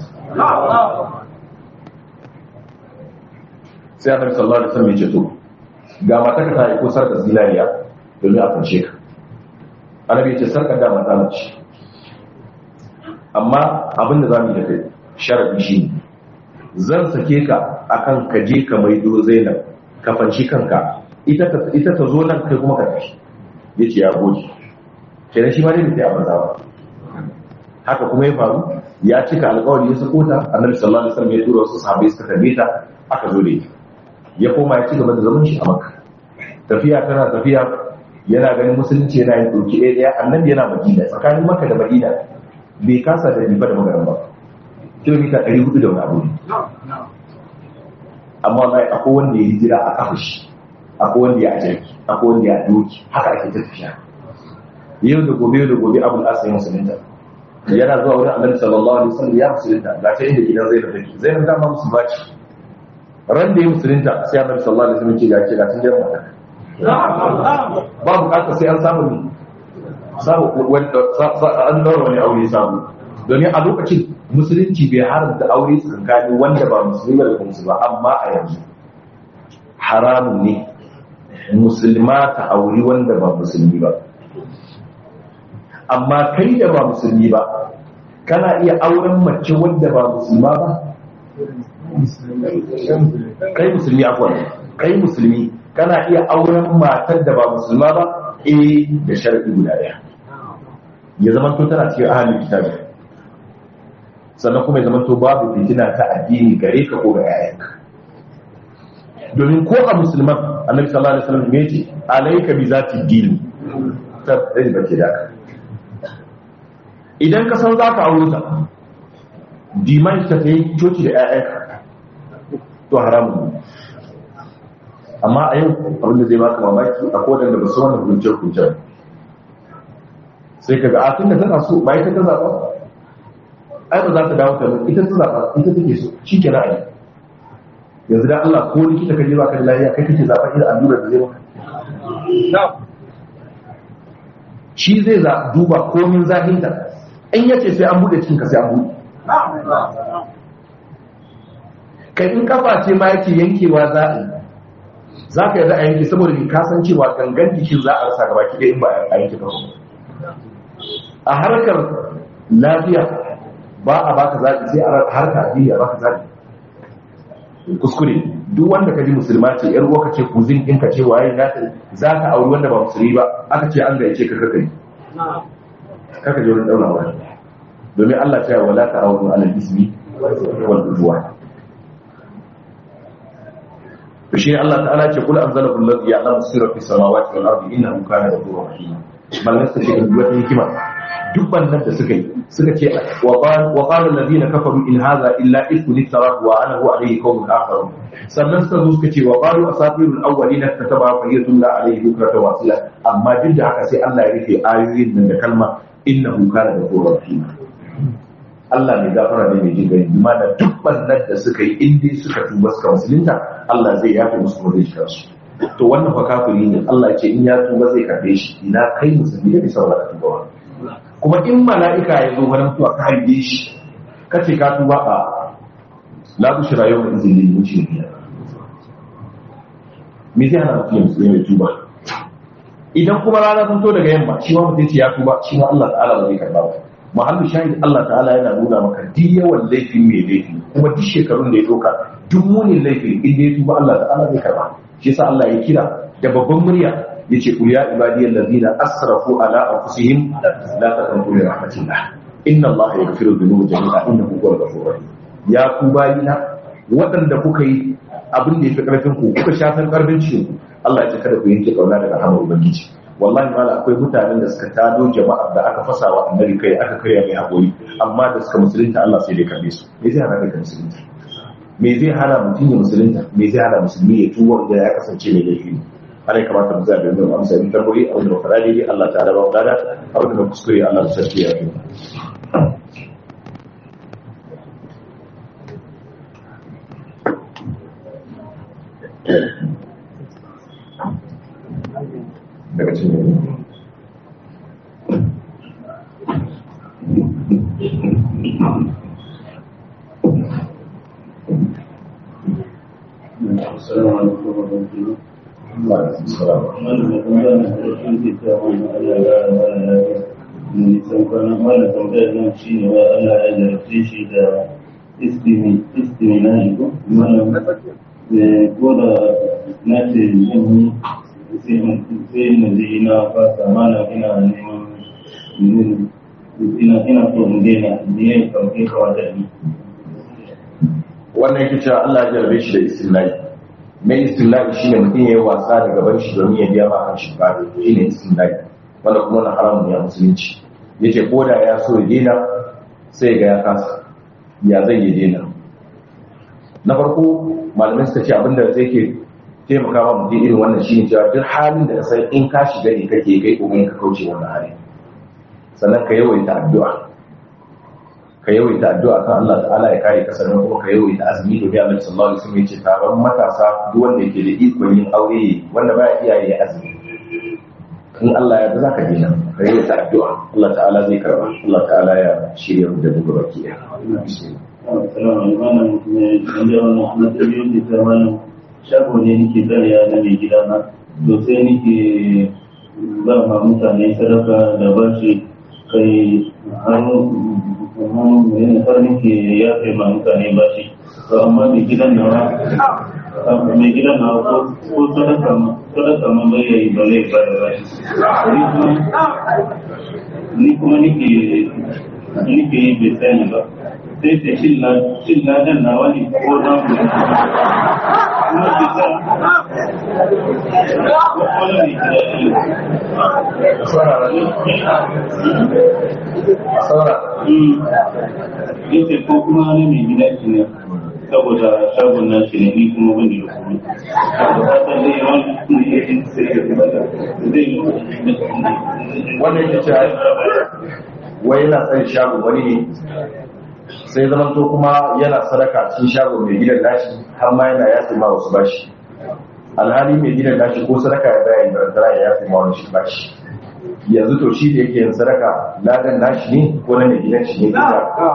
sai annabi sallallahu alaihi wasallam ya ce to ga mata ka ta yi ko sarkar zinariya domin a kwance ka annabi ce sarkar da mata mace amma abin da za mu yi da kai sharadi shi ne zan sake ka akan ka je ka maido zainab ka fanshi kanka ita ta zo nan kai kuma ka tafi ya ce ya goji kenan shi ma dai bai abin ba haka kuma ya faru ya cika alkawari ya sako ta annabi sallallahu alaihi wasallam ya tura wasu sahabbai suka tarbe ta aka zo da ita ya koma ya ci gaba da zaman shi a makka tafiya tana tafiya yana ganin musulunci yana yin ɗauki ɗaya ɗaya annabi yana madina tsakanin maka da madina bai kasa da riba da magaran ba kilomita ɗari hudu da wani abu ne amma mai akwai wanda ya hijira a kafa shi akwai wanda ya ajaki akwai wanda ya doki haka ake ta tafiya yau da gobe yau da gobe abu asa yin musulunta yana zuwa wurin annabi sallallahu alaihi wasallam ya musulunta ga ta inda gidan zainab take zainab dama musulma ce ran da ya musulunta sai annabi sallallahu alaihi wasallam ce ga ce ga tun da mata ba bukatar sai an samu ne samu an daura wani aure samu domin a lokacin musulunci bai haramta aure tsakanin wanda ba musulmi da kuma ba amma a yanzu haramun ne musulma ta auri wanda ba musulmi ba amma kai da ba musulmi ba kana iya auren mace wanda ba musulma ba kai musulmi akwai kai musulmi kana iya auren matar da ba musulma ba eh da sharadi guda daya ya zama to tana cikin ahalin kitabi sannan kuma ya zama to babu fitina ta addini gare ka ko ga yayanka domin ko a musulman annabi sallallahu alaihi wasallam yace alayka bi zati din ta dai ba ke da idan ka san zaka aure ta diman ta kai coci da yayanka to haramun ne amma a yau abin da zai baka mamaki a kodan da ba su wannan hukunce hukunce sai kaga a tun da tana so ba ita ta zaɓa ai ba za ta dawo ta ita ta zaɓa ita take so shi ke ra'ayi yanzu da Allah ko likita ka je baka da lafiya kai kake zaɓa irin allurar da zai maka shi zai za duba komin zahinta in yace sai an bude cikin ka sai an bude kai in kafa ce ma yake yankewa za a yi za ka yi za a yanke saboda ka san cewa gangan jikin za a rasa gaba ki in ba a yanke kafa a harkar lafiya ba a baka zaɓi sai a harka addini a baka zaɓi kuskure duk wanda ka ji musulma ce yar uwa ka ce kuzin din ka ce waye na za ka auri wanda ba musulmi ba aka ce an gayyace ka kakari kaka je wurin daura wani domin Allah ta yi wala ta auri alal ismi wal udwan to shi Allah ta'ala ce kul anzalahu alladhi ya'lamu sirra fis samawati wal ardi innahu kana ghafurur rahim malan suka ce wata hikima duk bannan da suka yi suka ce wa qala alladhina kafaru in hadha illa ifkun iftarahu wa anahu alayhi qawmun akharun sannan suka zo suka ce wa qalu asatirul awwalina kataba fa yatulla alayhi bukrata wa asila amma duk da haka sai Allah ya rufe ayoyin nan da kalma innahu kana ghafurur rahim Allah mai gafara ne mai jin gani bima da duk bannan da suka yi in dai suka tuba suka musulunta Allah zai yafe musu kuma zai shiga su to wannan fa kafiri ne Allah ya ce in ya tuba zai karbe shi ina kai musulmi da bisa wala tuba wa kuma in mala'ika ya zo wurin tuwa ka haife shi kace ka tuba a la bushra yawma izin lil mujrimin me zai hana mutum musulmi mai tuba idan kuma rana sun to daga yamma shi ma mutum ce ya tuba shi ma Allah ta'ala ba zai karba ba muhammadu shahid Allah ta'ala yana nuna maka duk yawan laifin mai laifi kuma duk shekarun da ya doka duk munin laifi in da ya tuba Allah ta'ala zai karba shi yasa Allah ya kira da babban murya yace qul ya ibadiyal ladina asrafu ala anfusihim la taqnatu min rahmatillah inna Allah yaghfiru dhunuba jami'a innahu huwal ghafurur rahim ya ku bayina waɗanda kuka yi abin da ya fi ƙarfin ku kuka shafin ƙarfin cikin ku Allah ya ce kada ku yanke kauna daga rahmar ubangiji wallahi mala akwai mutanen da suka tado jama'ar da aka fasa wa annabi kai aka karya mai haƙori amma da suka musulunta Allah sai dai karbe su me zai hana ka musulunta me zai hana mutum ya musulunta me zai hana musulmi ya tuba da ya kasance mai laifi ana ya kamata mu zaɓi don amsa in tambayi abin da faɗa daidai Allah ta raba wadada abin da kuskure Allah ta sarki ya fi daga cikin السلام عليكم ورحمة الله Alaikum salam. Wannan da kuma yana da rashin fita wani Allah ya rara lafiya. Mai nisan kwanan wannan tambayar nan shi ne wa Allah ya jarabce shi da istiminai ko? Malam ko da na ce yin sai mu ji na fasa mana ina neman ina ina so in daina ne ya kamfe kawata ni. wannan yake cewa Allah ya jarabe shi da istilahi mai istilahi shine mutum ya yi wasa da gaban shi domin ya biya ma kan shi bukatu shine istilahi wanda kuma na haramun ya musulunci yace ko da ya so ya daina sai ga ya kasa ya zai ya daina na farko malamai suka ce abinda zai ke taimaka ma mutum irin wannan shine cewa duk halin da ka san in ka shiga ne kake kai kokarin ka kauce wannan hali sannan ka yawaita addu'a ka yawaita addu'a kan Allah ta'ala ya kare ka sannan kuma ka yawaita azumi da biya Annabi sallallahu alaihi wasallam yace taron matasa duk wanda yake da ikon yin aure wanda baya iya yi azumi in Allah ya za ka dina ka yawaita addu'a Allah ta'ala zai karba Allah ta'ala ya shirya mu da duk baki ya Assalamu alaikum wannan mai wanda wannan na tabiyo ke ta wannan shago ne nake tsariya na mai gida na to sai nake ba ma mutane sadaka da bashi kai har har nake yafe ma mutane bashi to amma mai gidan nawa mai gidan nawa ko ko sadaka ma sadaka ma bai yi ba zai ba da rai ni kuma nike nike yi bai sani ba sai ta cin ladan nawa ne ko za mu kuma ke sa wani mai gida yace ko kuma wani mai gida shi ne saboda shagon na shi ne ni kuma ban da kuma da fatan zai yi wani kuma ya yi sai ya kuma zai yi wannan ya ce wai yana tsaye shago wani ne sai zaman to kuma yana sadaka cikin shago mai gidan nashi har ma yana yafi ma wasu bashi alhali mai gidan nashi ko sadaka ya bayan barantara ya yafi ma wani shi bashi yanzu to shi da yake yin sadaka ladan nashi ne ko na mai gidan shi ne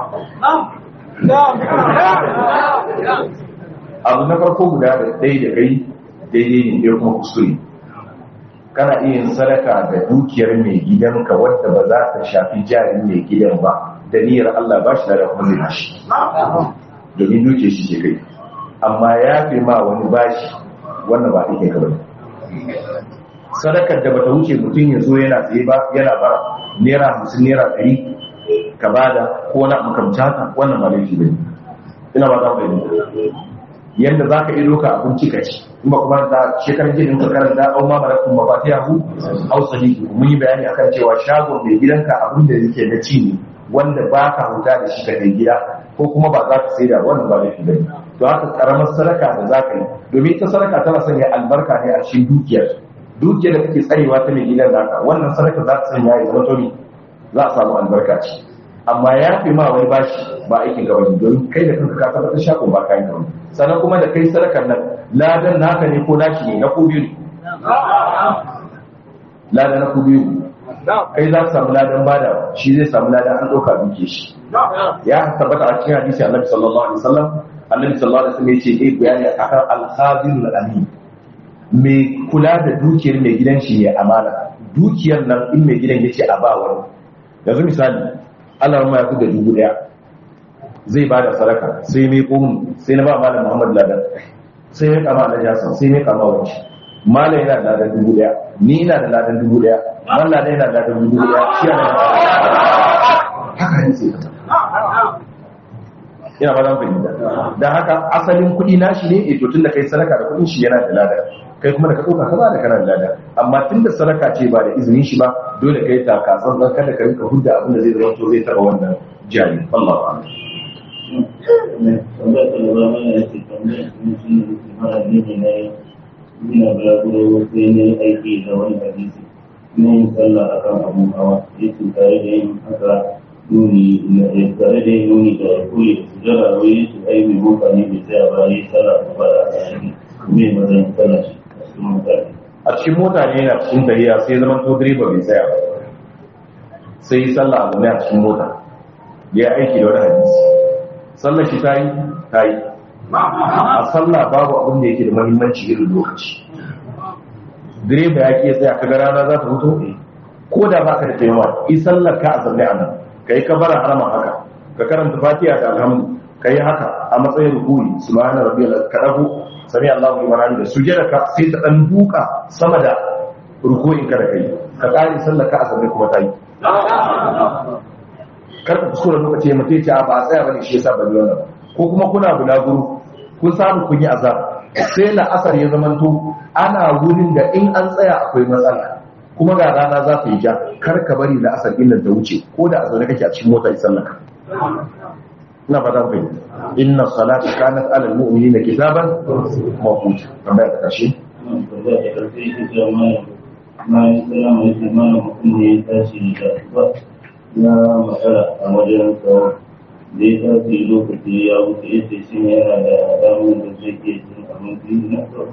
abu na farko guda da ɗaya da kai daidai ne ɗaya kuma kuskure kana iya yin sadaka da dukiyar mai gidanka wadda ba za ta shafi jarin mai gidan ba da niyyar Allah ba shi da kuma zai bashi domin dukiyar shi ke kai amma ya fi ma wani bashi wannan ba ake ka bane sadakar da bata wuce mutum ya zo yana tsaye ba yana bara naira hamsin naira ɗari ka bada ko na makamci haka wannan ba laifi bane ina ba za mu yi yadda za ka iya doka abinci ka ci in ba kuma da shekarar gidan ka karanta au ma malakun ma ba ta yahu au sahihi mun yi bayani akan cewa shagon mai gidanka abin da yake na ci ne wanda ba ka huta da shi ka kai gida ko kuma ba za ka sai da wannan ba laifi bane to haka karamar sadaka da za ka yi domin ita sadaka tana sanya albarka ne a cikin dukiyar dukiyar da kake tsarewa ta mai gidan naka wannan sadaka za ta sanya ya zama to za a samu albarka ce amma ya fi ma wani bashi ba aikin gaba ne don kai da kanka ka tabbatar shakon ba kayan gaba sannan kuma da kai sadakar nan ladan naka ne ko nashi ne na ku biyu ne ladan na ku biyu kai za ka samu ladan bada shi zai samu ladan an ɗauka duke shi ya tabbata a cikin hadisi annabi sallallahu alaihi wasallam annabi sallallahu alaihi wasallam yace eh bayani akan al-khazirul amin mai kula da dukiyar mai gidan shi ne amana dukiyar nan in mai gidan yace a ba wani yanzu misali Allah ma ya fi da dubu daya zai ba da sadaka sai mai ƙun sai na ba malam Muhammad Ladan sai ya kama da jasan sai ya kama wani malam yana da ladan dubu daya ni ina da ladan dubu daya malam Ladan yana da ladan dubu daya shi yana da haka ne sai ina ba zan fahimta dan haka asalin kuɗi nashi ne eh to tunda kai sadaka da kuɗin shi yana da ladan kai kuma da ka ɗauka ka ba da kana da ladan amma tunda sadaka ce ba da izinin shi ba dole kai ta kasan dan kada ka rinka hudda abin da zai zama to zai taɓa wannan jari Allah ba'ala wanda ta lura mana ya ce kamar mutum da ke mara ne na ina bulaguro sai ne aiki da wani hadisi na yin sallah a kan abun hawa ya ce tare da yin haka nuni tare da yin nuni da kuri da su jara wai ya ce ai mai mota ne bai tsaya ba ya yi sallah a ba da ayyuki me mazan sallah shi a cikin mutane a cikin mota ne yana cikin tahiya sai zaman to direba bai tsaya ba sai yi sallah a zaune a cikin mota ya aiki da wani hadisi sallar shi ta yi ta yi a sallah babu abin da yake da mahimmanci irin lokaci direba ya ke tsaya kaga rana za ta fito ko da baka da taimawa yi sallar ka a zaune a nan ka yi kabara harama haka ka karanta fatiha da alhamdu ka yi haka a matsayin rukuni subhana rabbiyal ka dago sami Allahu liman hamida sujada ka sai ta dan duka sama da ruku'in ka da kai ka kare sallar ka a zaune kuma ta yi kar ka kuskura lokaci mutum ya ce a ba a tsaya bane shi yasa ban yi wannan ko kuma kuna bulaguro kun samu kun yi azab sai na asar ya zamanto ana wurin da in an tsaya akwai matsala kuma ga rana za ta yi ja kar ka bari na asar illan ta wuce ko da a zaune kake a cikin mota isan laka ina fata ku fahimta inna salata kanat alal mu'minina kitaban mawquta kamar ta kashe da ya karfi shi da mai mai salama ya ce mana mutum ne ya tashi da ba ya matsala a wajen tsawon da ya tashi lokaci ya wuce ya ce shi yana da damar da zai ke cin abinci na tsawon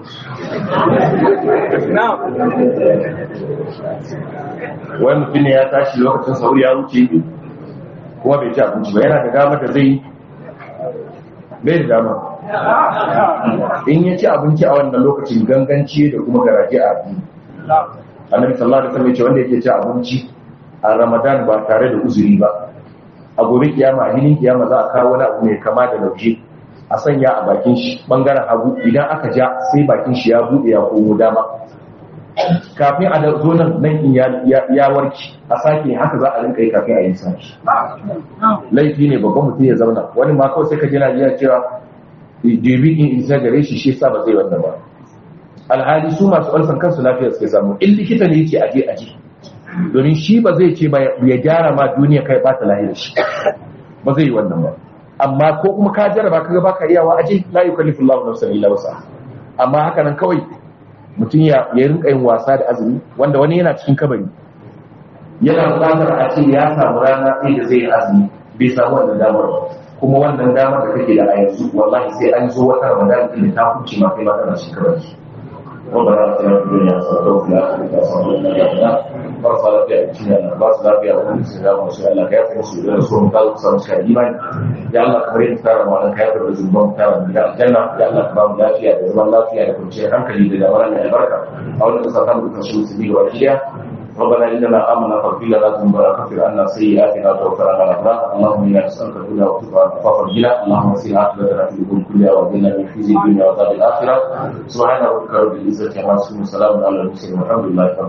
wani mutum ne ya tashi lokacin sauri ya wuce kuma bai ci abinci ba yana da damar da zai bai da dama in ya ci abinci a wannan lokacin ganganci da kuma garaje a addini annabi sallallahu alaihi wasallam ya ce wanda yake ci abinci a ramadan ba tare da uzuri ba a gobe kiyama a hinin kiyama za a kawo wani abu mai kama da lauje a sanya a bakin shi bangaren hagu idan aka ja sai bakin shi ya buɗe ya komo dama kafin a zo nan nan in ya warki a sake haka za a rinka yi kafin a yi sake laifi ne babban mutum ya zauna wani ma kawai sai ka ji Najeriya cewa debi in isa gare shi shi sa ba zai wannan ba alhali su masu alfan kansu lafiya suke samu in likita ne yake aje aje domin shi ba zai ce ba ya gyara ma duniya kai ba ta lahira shi ba zai yi wannan ba amma ko kuma ka jarraba kaga baka iyawa aje la yukallifu Allahu nafsan illa wus'aha amma haka nan kawai mutum ya rinka yin wasa da azumi wanda wani yana cikin kabari yana buƙatar a ce ya samu rana ɗaya da zai yi azumi bai samu wannan damar ba kuma wannan damar da kake da a yanzu wallahi sai an zo wata ramadan ɗin da ta kuce ma kai ma kana cikin kabari ربنا اتنا في الدنيا حسنه وفي الاخره حسنه وقنا عذاب النار مرضى لا فيها اتنا ان باس لا فيها ومن السلام وشاء الله كافر مسؤول رسول قال صلى الله عليه وسلم يا الله كبرين ترى وانا كافر بالذنوب ترى من الجنه يا الله كرام لا فيها زمان لا فيها كل شيء عنك لي دوران البركه او نستطيع بتشوي سبيل والاشياء ربنا اننا امنا فاغفر لنا ذنوبنا وكفر عنا سيئاتنا وتوفنا مع الابرار اللهم انا نسالك الهدى والتقى والعفاف والغنى اللهم سل عاقبتنا في الامور كلها واجعلنا من خزي الدنيا وعذاب الاخره سبحان ربك رب العزه عما يصفون وسلام على المرسلين والحمد لله